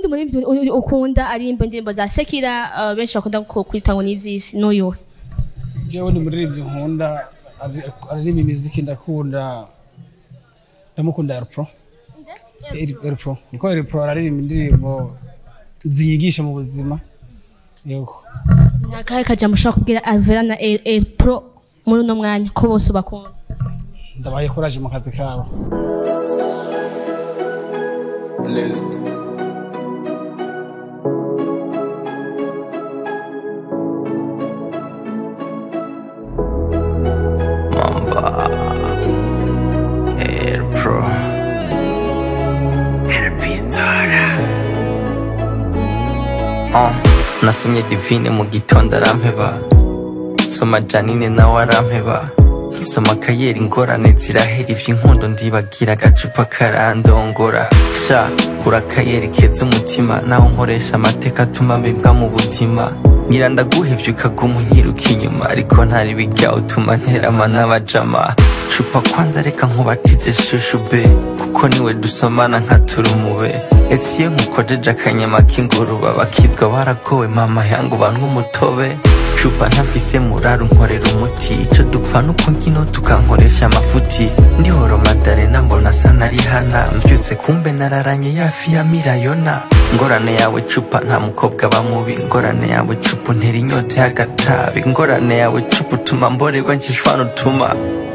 B: uwundi muririmbyi u- u- ukunda aririmba indirimbo za sekira uh, benshi bakunda ku- kwita ngo n'izisi n'uyuhe
L: jewe ni muririmbyi nkunda ari- aririmba imiziki ndakunda ndamukunda Elpro El- Elpro niko Elpro araririmba indirimbo zinyigisha mu buzima yego
B: nakahe kajambo ushobora kubwira alvera na El- El pro muri uno mwanya ko bose ubakunda
L: ndabaye courage mu kazi kabo
I: Blessed.
N: Air Pro Air Pistara uh, Nasomye divine mu gitondo arampeba Soma Janine nawe arampeba Nkisoma kayeri ingorane zirahera ivy'inkundo ndibagira agacupa karandongora Sha ura kayeri keza umutima naho nkoresha amateka atuma mbibwa mu buzima ngira ndaguhevye ukaguma unyiruka inyuma ariko ntari bijya utuma nterama n'abajama cupa kwanza reka nkubatize shushu be kuko niwe dusomana nka turumube ese iyo nkukojeje akanyama k'inguruba bakizwa baragowe mama yangu banywa umutobe cupa ntafise muraru nkorera umuti ico dupfa nuko nkino tukankoresha amafuti ndihoro madarena mbona asa nari hana mvyutse kumbe nararanye yafi ya mirayona ngorane yawe cupa nta mukobwa aba mubi ngorane yawe cupa untera inyota y'agatabi ngorane yawe cupa utuma mborerwa nkishwana utuma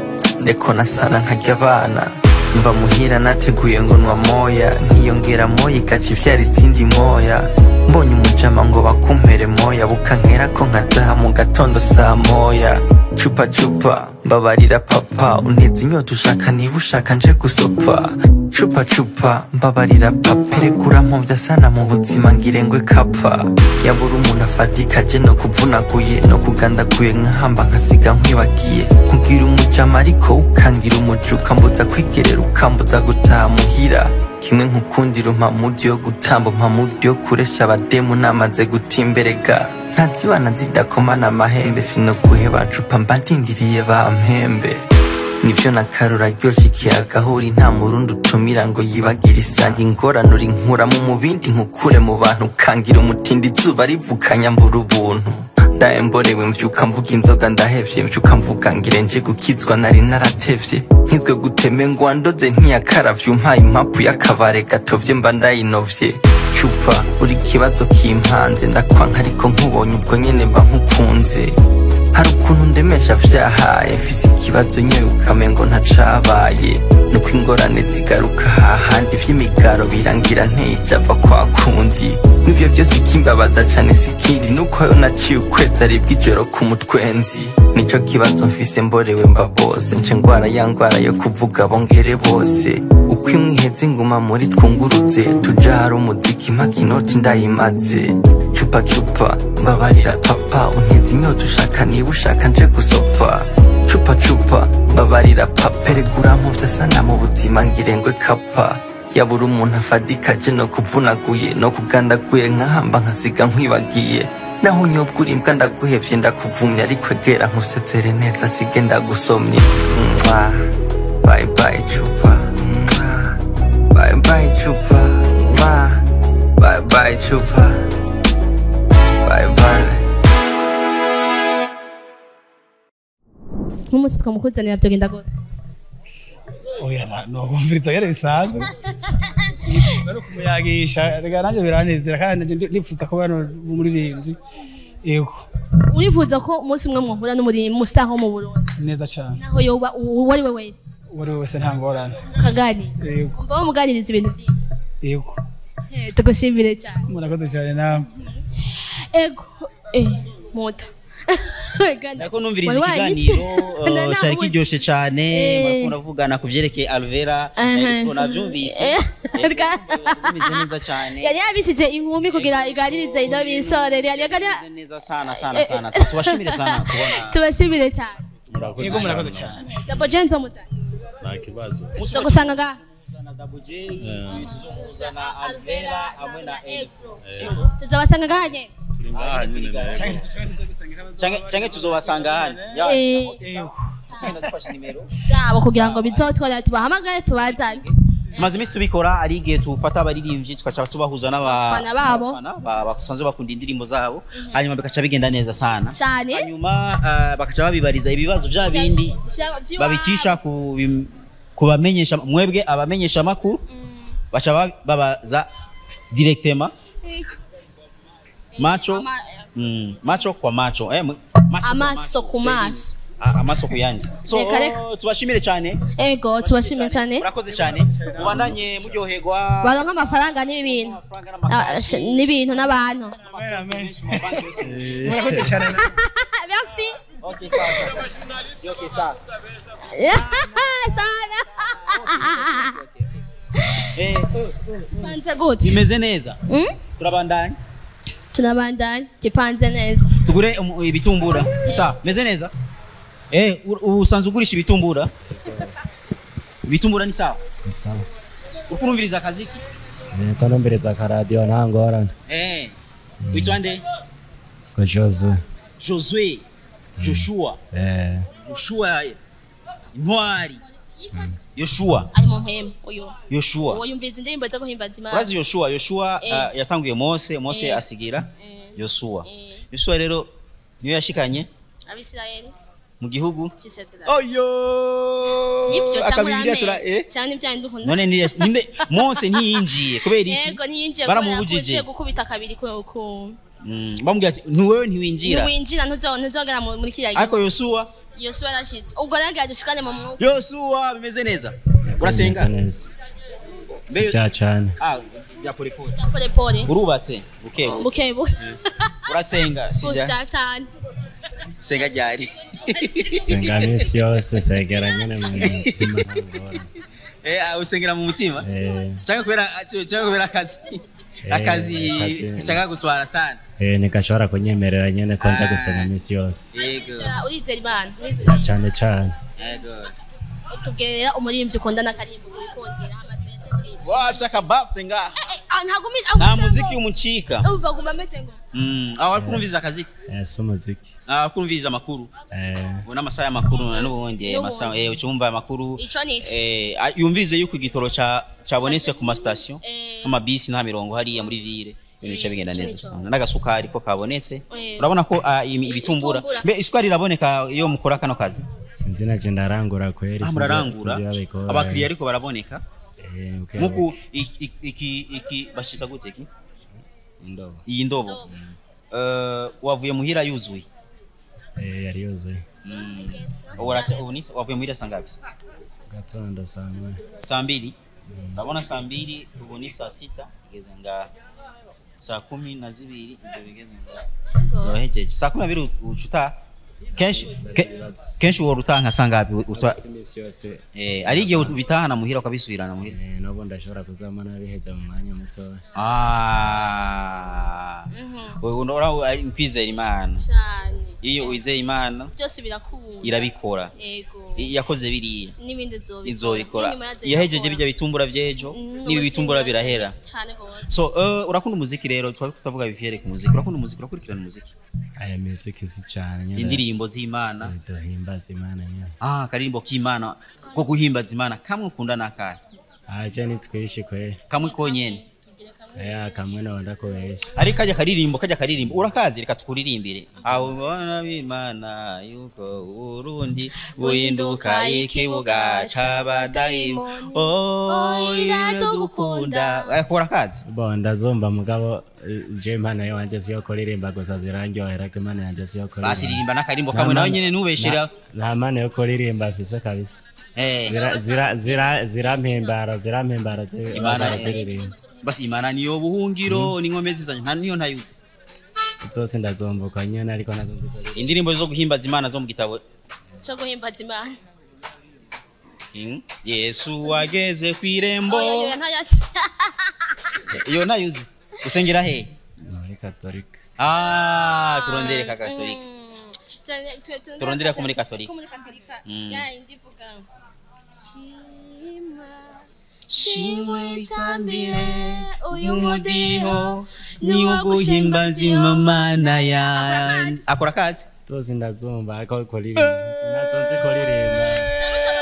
N: ndeko nasana nkarya abana mva muhira nateguye ngo nwa moya nkiyongera moya igaca ivyara izindi moya mbonye umujama ngo bakumpere moya bukankera ko nkataha mu gatondo saa moya cupa cupa mbabarira papa unteze inyota ushaka niba ushaka nje gusopa cupa cupa mbabarira papa erekura mpomvya sana mu buzima ngirengwe kapa yabura umuntu afatika je no kuvunaguye no kugandaguye nkahamba nkasiga nkwibagiye kugira umujama ariko ukangira umuja ukambuza kwigerera ukambuza gutaha muhira kimwe nkukundira umpa mudi yo gutamba umpa mudi yo kuresha abademu namaze gutimberega ntazibana zidakomana amahembe sinoguheba cupa mba ndindiriye bampembe nivyo nakarura ryoshe ikiyagahuri nta murundi utumira ngo yibagire isanga ingorane uri nkuramo mu bindi nkukure mu bantu ukangira umutindi izuba rivukanya mbura ubuntu ndahemborewe mvyuka mvuga inzoga ndahevye mvyuka mvuga ngire nje gukizwa nari naratevye nkizwe guteme ngo wandoze ntiyakaravye umpaye impapu y'akabare gatovye mba ndayinovye cupa uri kibazo kimpanze ndakwanka ariko nkubonye ubwo nyene mba nkukunze hari ukuntu ndemesha vyahaye mfise ikibazo nyoye ukamengo ntacabaye nuko ingorane zigaruka hahandi vy'imigaro birangira ntijava kwa kundi n'ivyo byose ikimbabaza cane sikindi nuko yo naciye ukwezi aribwa ijoro ku mutwenzi nico kibazo mfise mborewe mba bose nce ngwara ya ngwara yo kuvuga bongere bose uko imwe iheze nguma muri twungurutse tuja hari umuziki mpaka inoti ndayimaze cupa cupa mbabarira papa unteze inyota ushaka niba ushaka nje gusopa cupa cupa mbabarira papa eregura mpuvya sana mu buzima ngirengwe kapa yabura umuntu afadika je no kuvunaguye no kugandaguye nkahamba nkasiga nkwibagiye naho unyobwa urimbwa ndaguhevye ndakuvumye ariko egera nkusezere neza sige ndagusomye Mwah. bye bye cupa Mwah. bye bye cupa Mwah. bye bye cupa bye bye
B: nk'umunsi twamukuzanira byogenda gute
L: oya na- nokumviriza yari bisanzwe nifuza no kumuyagisha reka nanje biranezera kandi nanje ndi- ndifuza kuba no umuririmbyi yego
B: urifuza ko umunsi umwe muhura n'umuri mustar wo mu Burundi
L: neza cane
B: naho yoba uwo ari we wese
L: uwo ari we wese nta ngorane
B: ukaganira
L: yego
B: umva bamuganiriza ibintu byinshi
L: yego
B: Eh, tugushimire cyane
L: murakoze cyane namwe
B: ego eh muta
A: Ndako numviriza ikiganiro uh, cyari kiryoshe cyane
B: Eh.
A: bariko baravugana ku vyerekeye Alvera
B: Aha.
A: ariko navyumvise
B: Eh.
A: bimeze neza cyane
B: yari yabishije inkumi kugira iganirize ino bisore yari yari
A: neza sana sana sana sana. tubashimire sana kubona
B: tubashimire cyane
K: murakoze
L: yego murakoze
K: cyane
L: cyane
B: Double J nzomuta
K: nta kibazo
B: tuzogusanga ngaha
A: tuzomuzana Alvera hamwe na Elpro
B: tuzobasanga ngaha nyene
K: turi ngaha nyine nawe
A: canke canke tuzobasanga hano
B: Eh.
A: tugenda dufashe nimero
B: zabo kugira ngo bizotwara tubahamagare tubazane
A: tumaze iminsi tubikora ari igihe tufata abaririmbyi tugaca tubahuza n'aba-
B: Abafana babo.
A: n'abafana ba- basanzwe bakunda indirimbo zabo hanyuma bikaca bigenda neza sana
B: cyane
A: hanyuma ah, bakaca babibariza ibibazo bya bindi
B: Vya- vy'iwabo.
A: babicisha ku bim- ku bamenyesha mwebwe abamenyesha amakuru baca ba- babaza directement
B: Yego.
A: macho
B: Ama-
A: mm, macho kwa macho eh, mu- macho kwa
B: amaso ku maso
A: Ah, amaso ku yandi so
B: Reka, reka.
A: tubashimire cyane
B: ego tubashimiye cyane
A: murakoze cyane mubandanye muryoherwa
B: baronka amafaranga n'ibintu Ah, sh- n'ibintu n'abantu
A: murakoze cyane
B: merci
A: okay sawa okay sawa
B: sana
A: eh
B: panze gute
A: bimeze neza
B: Mm?
A: turabandanya
B: tunabandanya gipanze neza
A: tugure umu- ibitumbura sawa meze neza eh u- usanzwe ugurisha ibitumbura ibitumbura ni sawa
O: sawa
A: ukurumviriza akaziki
O: niko numviriza akaradiyo nta ngorane
A: eh witwa nde
O: ko josue
A: Josue Joshua
O: eh
A: Joshua intwari Yoshua
B: ari mu mpemu uyu
A: Yoshua
B: uwo yumviriza indirimbo zo guhimbaza imana
A: urazi Yoshua Yoshua
B: Eh.
A: ah, yatanguye Mose Mose
B: Eh.
A: asigira Yoshua Yoshua rero niyo yashikanye
B: abisirayeli
A: mu gihugu
B: cy'isezerano
A: oyo
B: nibyo cyangwa
A: akabigira tura
B: uramenye
A: eh
B: cyangwa n'ibyaha ndukunda
A: none ni nimbe Mose ntiyinjiye kubera iki
B: yego ntiyinjiye
A: baramubujije
B: kubera ko gukubita kabiri ku ku
A: Mm, bamubwira ati ntuwewe ntiwinjira
B: ntiwinjira ntuzo- ntuzogera mu- muri kiriya
A: ariko
B: gihugu
A: Yoshua
B: yosuwa yarashitse ubwo rero agira dushikane mu mwuka
A: Yoshua bimeze neza urasenga
O: neza
A: Mbe-
O: si bya cyane
A: ah ya pole pole
B: pole pole
A: urubatse bukebu
B: buke buke
A: urasenga sibya
B: gusa cyane
A: senga ryari
O: senga minsi yose segera nyine mu mutima nta ngorane
A: eh ah, usengera mu mutima
O: eh
A: cyangwa kubera cyangwa kubera akazi
O: Eh,
A: akazi
O: akazi.
A: cyangwa gutwara sana
O: eh nigashobora kunyemerera nyine ko nja gusenga minsi yose
A: yego
B: urizera imana urizera
O: cyane cyane
A: yego
B: tubwirira umuririmbyi ukunda n'akarimbo wikundira amaturetse twita
A: wafise akabafure nga
B: ntabwo umizi
A: nta muziki umucika
B: umva guma ameze ngo
A: Mm, aho ari kurumviriza akazi
O: eh si umuziki
A: aho ari kurumviriza amakuru
O: eh
A: ubona amasaha y'amakuru na n'ubundi eh,
B: N'ubundi.
A: amasaha eh ucumva amakuru
B: ico nico
A: eh ah, yumvirize yuko igitoro ca cabonetse ku mastation nk'amabisi nta mirongo hariya muri ville ibintu bica bigenda neza sana n'agasukari ko kabonetse
B: Eh.
A: urabona ko ah, imi- ibitumbura
B: Ibitumbura.
A: mbe isukari iraboneka iyo mukora kano kazi
O: sinzi naje ndarangura kweri
A: ah
O: sinzi-
A: murarangura
O: sinzi babikora.
A: abakiriya ariko baraboneka
O: eh okay.
A: nkuku i- i- iki iki bashiza gute iki
O: indobo
A: iyi ndobo Eh, wavuye muhira yuzuye
O: eh yari yuzuye
A: ubu uraca- ubu ni- wavuye muhira saa ngapi
O: gatondo saa moya
A: saa mbili ndabona saa mbili ubu ni saa sita igeze ngaha saa kumi na zibiri izo bigeze ngaha urahejeje saa kumi na bibiri uca utaha kenshi ke- kenshi uhora utaha nka saa ngapi uta-
O: Si iminsi yose
A: eh, ari igihe ubitahana muhira ukabisubirana muhira
O: eh n'ubu ndashobora kuzama nabiheze mu mwanya mutoya
A: Ah. Wewe unaona ari kwizera imana
B: cyane
A: iyo wizeye imana
B: byose birakunda
A: irabikora
B: yego
A: I- yakoze biriya
B: n'ibindi zobikora
A: izobikora
B: n'inyuma yazo
A: yahejeje
B: irakora.
A: bijya bitumbura by'ejo
B: Mm,
A: n'ibi
B: ubusinga.
A: bitumbura birahera
B: cyane gose
A: so uh, urakunda umuziki rero twari tutavuga bivere ku muziki urakunda umuziki urakurikirana umuziki
O: aya muziki si cyane nyine
A: indirimbo z'imana
O: duhimbaza imana nyine
A: ah akaririmbo k'imana ko guhimbaza imana kamwe ukunda n'akahe
O: aje ni twishi kweri
A: kamwe konyene
O: aya kamwe nabanda kubesha
A: ariko kajya karirimbo kajya karirimbo urakazi reka tukuririmbire abo bana b'imana yuko urundi buhinduka ikibuga c'abadayimoni oh iradukunda ariko urakazi
O: bo ndazumva mugabo eh, je impano yanje siyo kuririmba gusa zirandyohera ko impano yanje siyo kuririmba
A: basiririmba n'akarimbo kamwe nawe nyene nubeshera
O: nta mpano yo kuririmba mfise kabisa
A: Eh.
O: Zira- zira- zira- zirampimbara zirampimbara zi-
A: Imana
O: ziririmba
A: basi imana niyo buhungiro n'inkomezi zanyu nta niyo ntayuzi
O: zose ndazumbuka nyene ariko nazo nzi kuririmba
A: indirimbo zo guhimbaza imana zo mu gitabo
B: cyo guhimbaza imana
A: Mm. yesu wageze ku irembo
B: oya oya ntayatsi
A: iyo ntayuzi usengera he
O: muri katolika
A: ah turondere ka katolika turondere ko muri katolika
B: ko muri katolika
A: Mm.
B: ya indi vuga shima
A: shimwe
B: bitambire uyu
A: umudiho niwo guhimbaza imana yanjye akora akazi
O: zose ndazumva ariko kuririmba nazo nzi kuririmba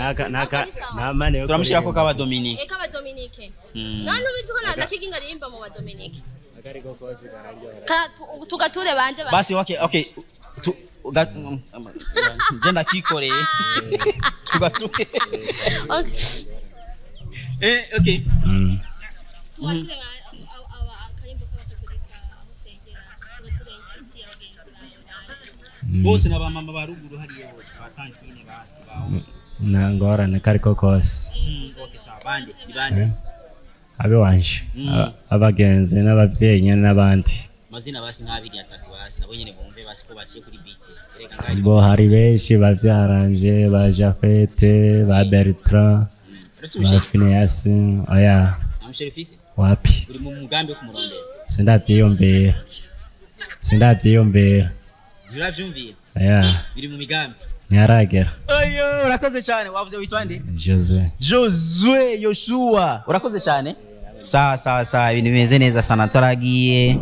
O: Naka- naka- nta mane yo
A: turamushyirako
O: kuririmba
A: kaba
O: gusa.
A: dominike
B: eka abadominike
A: Mm.
B: none ubizi ko nta nakiga ingaririmba mu badominike
O: Akariko kose kararyohera.
B: Ka- tu- tugature bande ba-
A: basi okay okay tu ga- mm, mm, je ndakikoreye tugatuke
B: Okay.
A: eh okay
O: Mm.
B: Tugature ba- aba- aba- akarimbo k'abakatolika, aho usengera, tugature inshuti, abagenzi bawe.
A: bose na bamama ba ruguru hariya bose ba tantine ba ba
O: nta ngorane kariko kose
A: Mm, okay sawa bande ni bande
O: Eh, abe wanje
A: Mm.
O: Aba- abagenzi n'ababyeyi nyine n'abandi
A: mazina basi nk'abiri atatu basi nabo nyene bumve basi ko baciye kuri beat erega ngaho
O: bo hari benshi babyaranje ba jafete ba bertrand
A: Uretse
O: ba
A: umushefu?
O: fineyasi oya
A: amusherifise
O: wapi
A: uri mu mugambi wo kumurondera
O: sindavyiyombera sindavyiyombera
A: nturavyumvira
O: oya
A: biri mu migambi
O: ntiharagera
A: ayo urakoze cyane wavuze witwa nde
O: jose
A: josue yoshua urakoze cyane sawa sawa sawa ibintu bimeze neza sana turagiye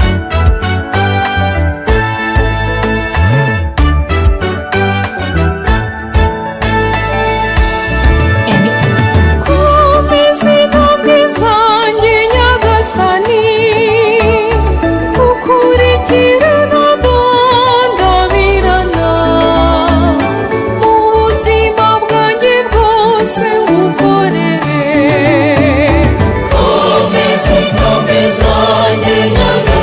P: komeza intambwe zanjye nyagasani ukurikirana ndandabirana mu buzima bwanjye bwose ngukorere komeza intambwe zanjye nyagasani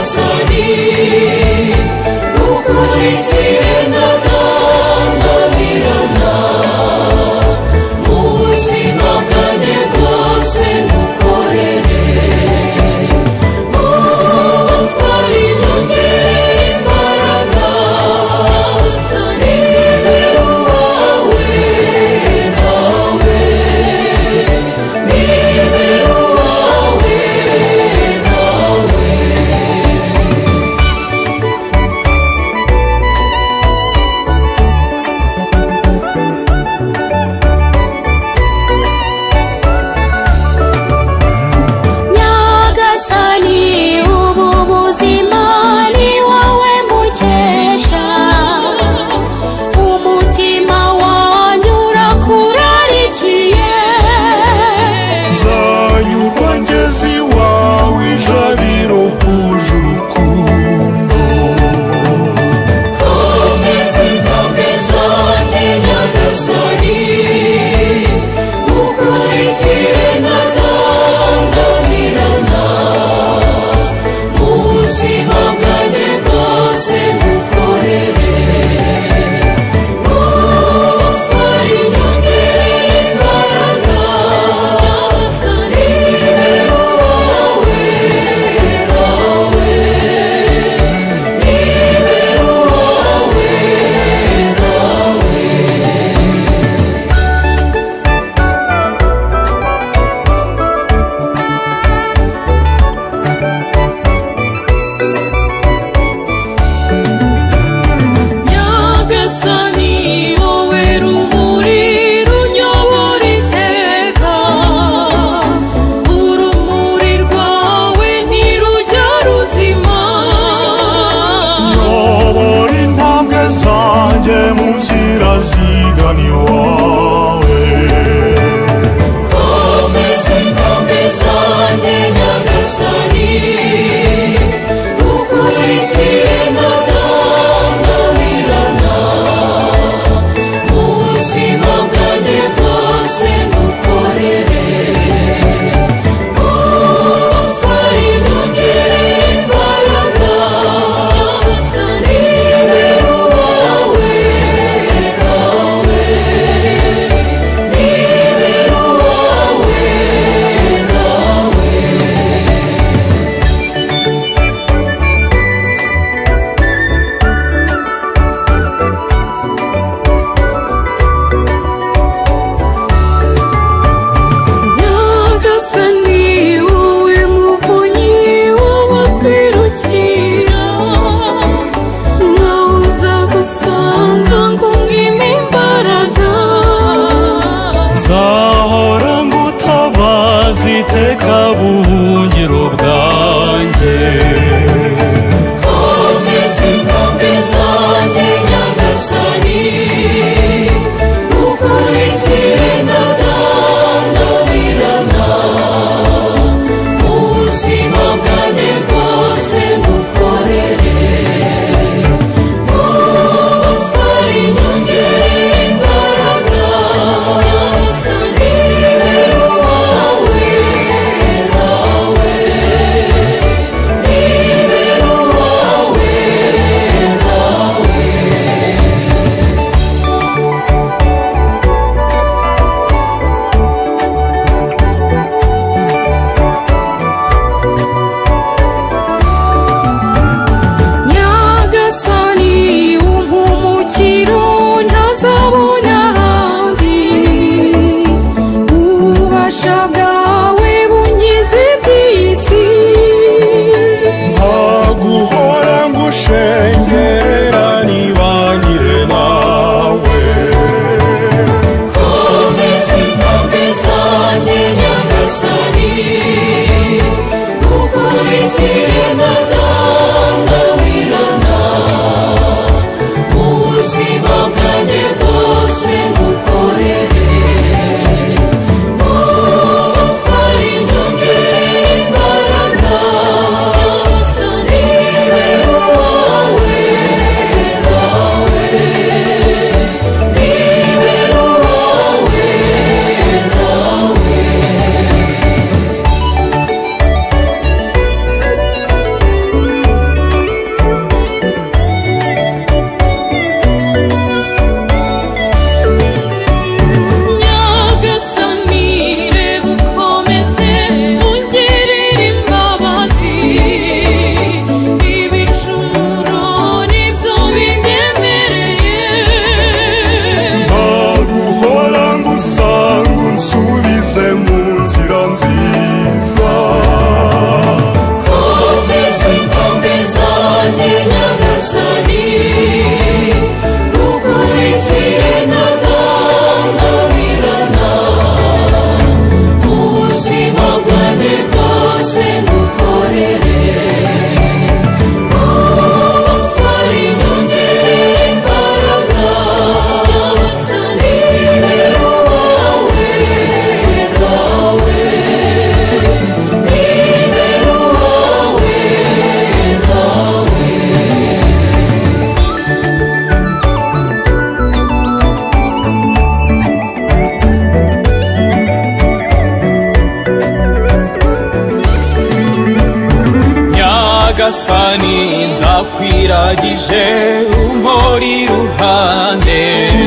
P: nyagasani ndakwiragije umpori iruhande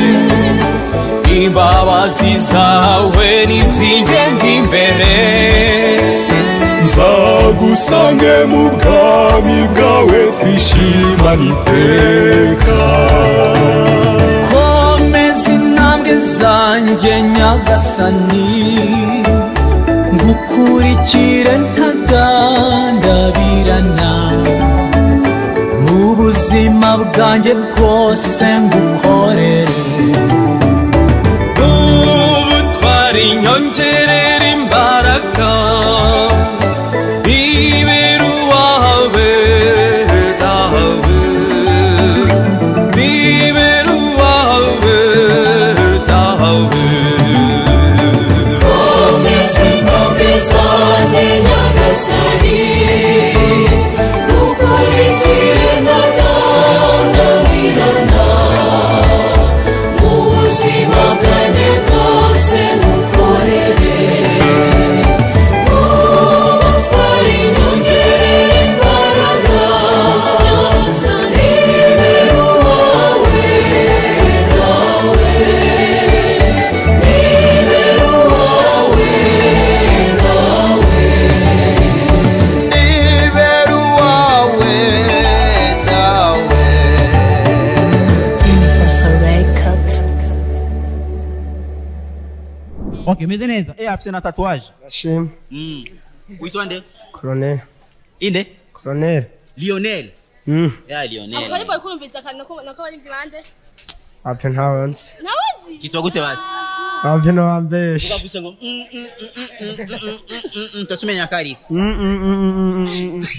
P: imbabazi zawe nizingenda imbere
I: nzagusange mu bwami bwawe twishimane iteka
P: komeza intambwe zanjye nyagasani ngukurikire ntagandabirana mu buzima bwanjye bwose ngukorere ubutwari nyongerera imbaraga ibera uwawe dawe ibera uwawe dawe komeza intambwe zanjye nyagasani gukurikire ntagandabirana mu buzima bwanjye bwose ngukorere ubutwari nyongerera imbaraga ibera uwawe dawe ibera uwawe dawe ibera uwawe dawe
B: Universal Records.
A: okay meze neza eh afise na tatuage
Q: Ashim.
A: mm witwa nde
Q: Colonel.
A: inde
Q: Colonel.
A: Lionel
Q: Mm.
A: ya Lionel
B: Akari bari kumviriza akantu nako nako bari byibande.
Q: Ape ntawanzi.
B: Nabazi.
A: kitwa gute basi
Q: Ape nowambeshe.
A: ukavuze ngo mm, mm, mm, mm, mm, mm, mm, mm, mm, tasumenya kari
Q: Mm, mm, mm, mm, mm, mm, mm.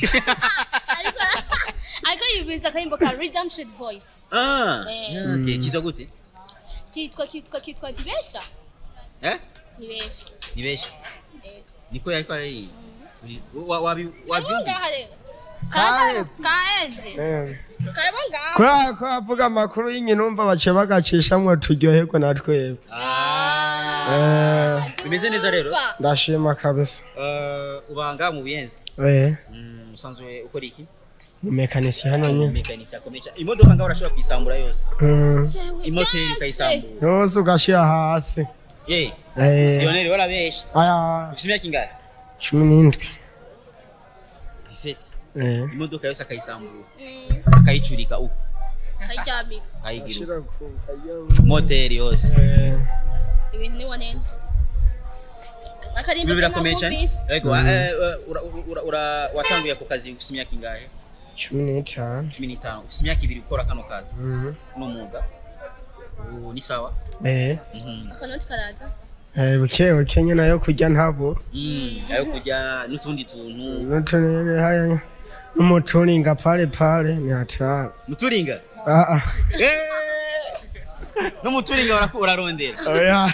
B: Ariko yumviriza akarimbo ka Redemption Voice.
A: ah
B: Eh.
A: yeah, okay kitwa gute
B: Kitwa kitwa kitwa Dibesha.
A: eh
B: Dibesha.
A: nibeshe
B: Yego.
A: niko yari kwari wa wabi
B: Kayibonga
A: wabyumva
B: rero. Kaenze. Kaenze.
Q: Eh.
B: Kayibonga.
Q: Kubera ko avuga amakuru y'inkino umva bace bagacishamwo turyoherwe na twebwe. Eh,
A: bimeze neza rero
Q: ndashima kabisa.
A: Eh, ubanga mu buyenzi
Q: Eh,
A: Mm, usanzwe ukora iki
Q: ni mekanisi hano nyine.
A: mekanisi akomeye cyane imodoka ngaho urashobora kuyisambura yose
Q: Mm.
A: imoteri ukayisambura
Q: Yose ugashira hasi.
A: ye
Q: Eh.
A: Lionel warabeshe
Q: Aya,
A: ufite imyaka ingahe
Q: cumi n'indwi.
A: 17
Q: Eh.
A: imodoka yose akayisambura akayicurika uko
B: Karyamika.
A: akayigira uko moteri yose
B: Ibintu ni wanene. Akarimbo
A: ibyo birakomeye cyane
B: kanakubise.
A: yego
Q: Mm.
A: eh, eh, ura- ura- ura- watanguye ako kazi ufite imyaka ingahe
Q: Cumi n'itanu.
A: cumi n'itanu ufite imyaka ibiri ukora kano kazi
Q: Mhm.
A: n'umwuga ubu ni sawa
Q: Eh.
A: Mhm.
B: Akanoti karaza.
Q: Eh, buke buke nyine ayo kurya ntabo.
A: Mm, ayo kujya n'utundi tuntu
Q: Nutunene haya n'umuturinga pale pale ni hatari.
A: muturinga
Q: Ah ah.
A: n'umuturinga uraku- urarondera
Q: Oya.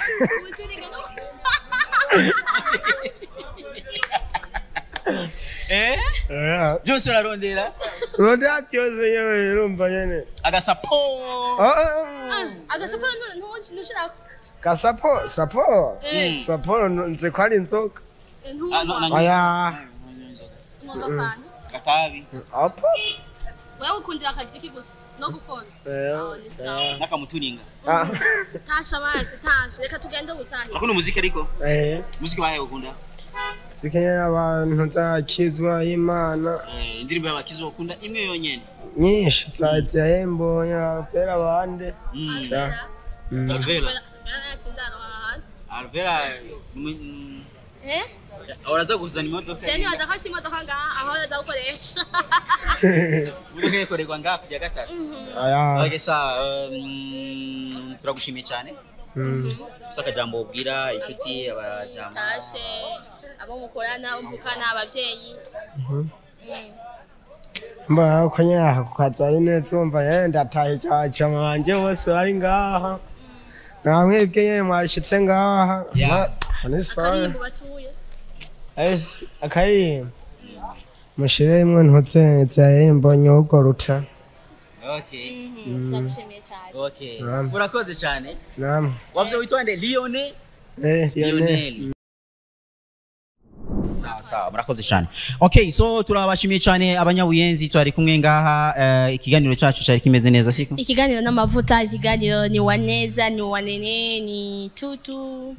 A: eh
Q: Oya.
A: byose urarondera
Q: Roda byose yewe urumva nyene.
A: agasapo
Q: Ah ah.
B: Agasapo ntushirako.
Q: Gasapo, sapo.
B: Eh.
Q: Sapo nze ko ari inzoka.
B: Ntunywa.
Q: Aya.
B: Mwagafana.
A: gatabi
Q: Apa.
B: Wewe ukundira akazi ki gusa no gukora.
Q: Eh.
A: n'akamuturinga
Q: Ah.
B: Tasha amazi tasha reka tugende gutaha.
A: urakunda umuziki ariko
Q: Eh.
A: umuziki wahe ukunda
Q: Zikenya abantu zakizwa imana
A: Eh, indirimbo y'abakizi ukunda imwe yonyene
Q: nyinshi zaziya yembo ya pera bande.
A: Mm.
Q: Za. Mm.
A: Alvera
B: Sindano aha.
A: Alvera ni- mm,
B: Eh?
A: uraza kuzana imodoka
B: Cyane waza ko imodoka ngaha aho yaza gukoresha.
A: imodoka ikorerwa ngaha kujya gatatu
Q: Aya.
A: okay sawa um, turagushimiye cyane
Q: Mm.
A: gusa akajambo ubwira inshuti abajambo
B: Tashe abo mukorana umukana abavyeyi.
Q: Mhm.
B: Mm.
Q: mbona ko nyaha kukaza neza umva yenda tahe cyaca manje bose bari ngaha namwebwe nyene mwashitse ngaha
A: Yeah.
Q: Ma- ni sawa
B: Akarimbo batuye.
Q: ese akayimba mushiremwe ntutse yembo nyugo ruta
A: okay
B: Mhm. Turagushimiye cyane.
A: okay
Q: Naam.
A: urakoze cyane
Q: namwe
A: wavyo witwa nde Lionel
Q: eh
A: Lionel
Q: Lionel
A: sawa sawa murakoze cyane okay so turabashimiye cyane abanyabuyenzi twari kumwe ngaha eh, ikiganiro cyacu cyari kimeze neza siko
B: ikiganiro n'amavuta ikiganiro ni waneza ni wanene ni tutu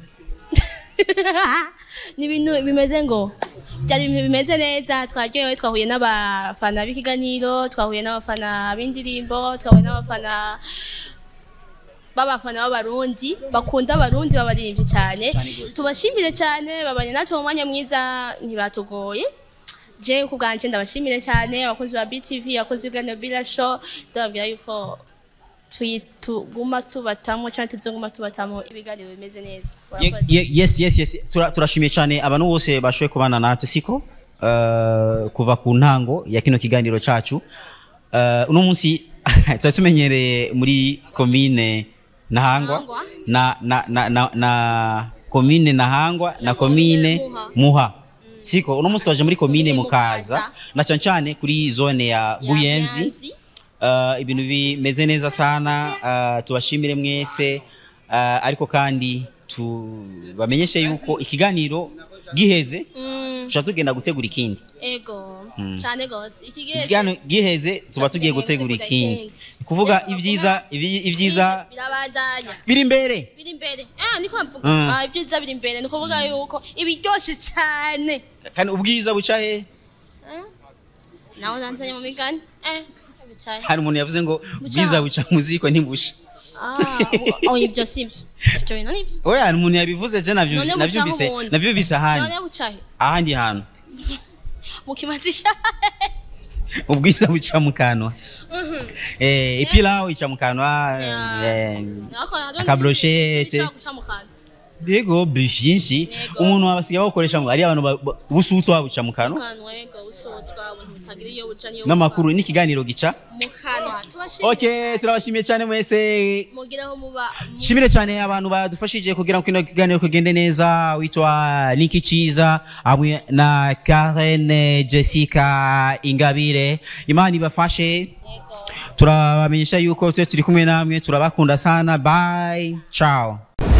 B: ni ibintu bimeze ngo byari ibintu bimeze neza twaryohewe twahuye n'abafana b'ikiganiro twahuye n'abafana b'indirimbo twahuye n'abafana b'abafana b'abarundi bakunda abarundi babaririmbyi cyane tubashimire cyane babanye natwe mu mwanya mwiza ntibatugoye je ku bwanje ndabashimire cyane abakozi ba BTV abakozi b'ibiganiro Bila Show ndababwira yuko tuyi- tuguma tubatamo cyangwa tuzoguma tubatamo ibiganiro bimeze neza
A: Ye- ye- yes yes yes Tura- turashimiye cyane abantu bose bashoboye kubana natwe siko Eh, kuva ku ntango ya kino kiganiro cyacu Eh, uno munsi tuba tumenyereye muri komine nahangwa na na na na, na komine nahangwa na komine muha siko uno munsi twaje muri komine mukaza na cyane cyane kuri zone ya buyenzi Uh, ibintu bimeze neza sana uh, tubashimire mwese uh, ariko kandi tubamenyeshe yuko ikiganiro giheze tuca tugenda gutegura ikindi
B: ego
A: Mm.
B: cyane gose ikigeze
A: ikiganiro giheze tuba tugiye gutegura ikindi kuvuga ibyiza ibi- ibyiza
B: birabandanya
A: biri imbere
B: biri imbere ah niko mvuga
A: Mm.
B: ah ibyiza biri imbere ni ukuvuga yuko ibiryoshe cyane
A: kandi ubwiza buca he
B: nawe nanzanye mu migani eh bicaye
A: hari umuntu yavuze ngo ubwiza buca mu ziko ntibusha
B: ah oh ibyo sibyo ibyo bintu nibyo
A: oya hari umuntu yabivuze je navyo-
B: None bucaho
A: navyumvise
B: ubundi.
A: navyumvise ahandi
B: none bucahe
A: ahandi hantu
B: mu kimazi cyahe
A: ubwiza buca mu kanwa eh, ipilawu ica mu kanwa eh, akabroshete yego byinshi umuntu wabasigaye bawukoresha ngo ari abantu ba- ba- ubusutu wabuca mu kanwa n'amakuru n'ikiganiro gica
B: mu kanwa tubashimire
A: okay turabashimiye cyane mwese
B: mugiraho muba
A: shimire cyane abantu badufashije kugira ngo kino kiganiro kigende neza witwa Niki Chiza hamwe na Karen Jessica Ingabire Imana ibafashe turabamenyesha yuko twe turi kumwe namwe turabakunda sana bye ciao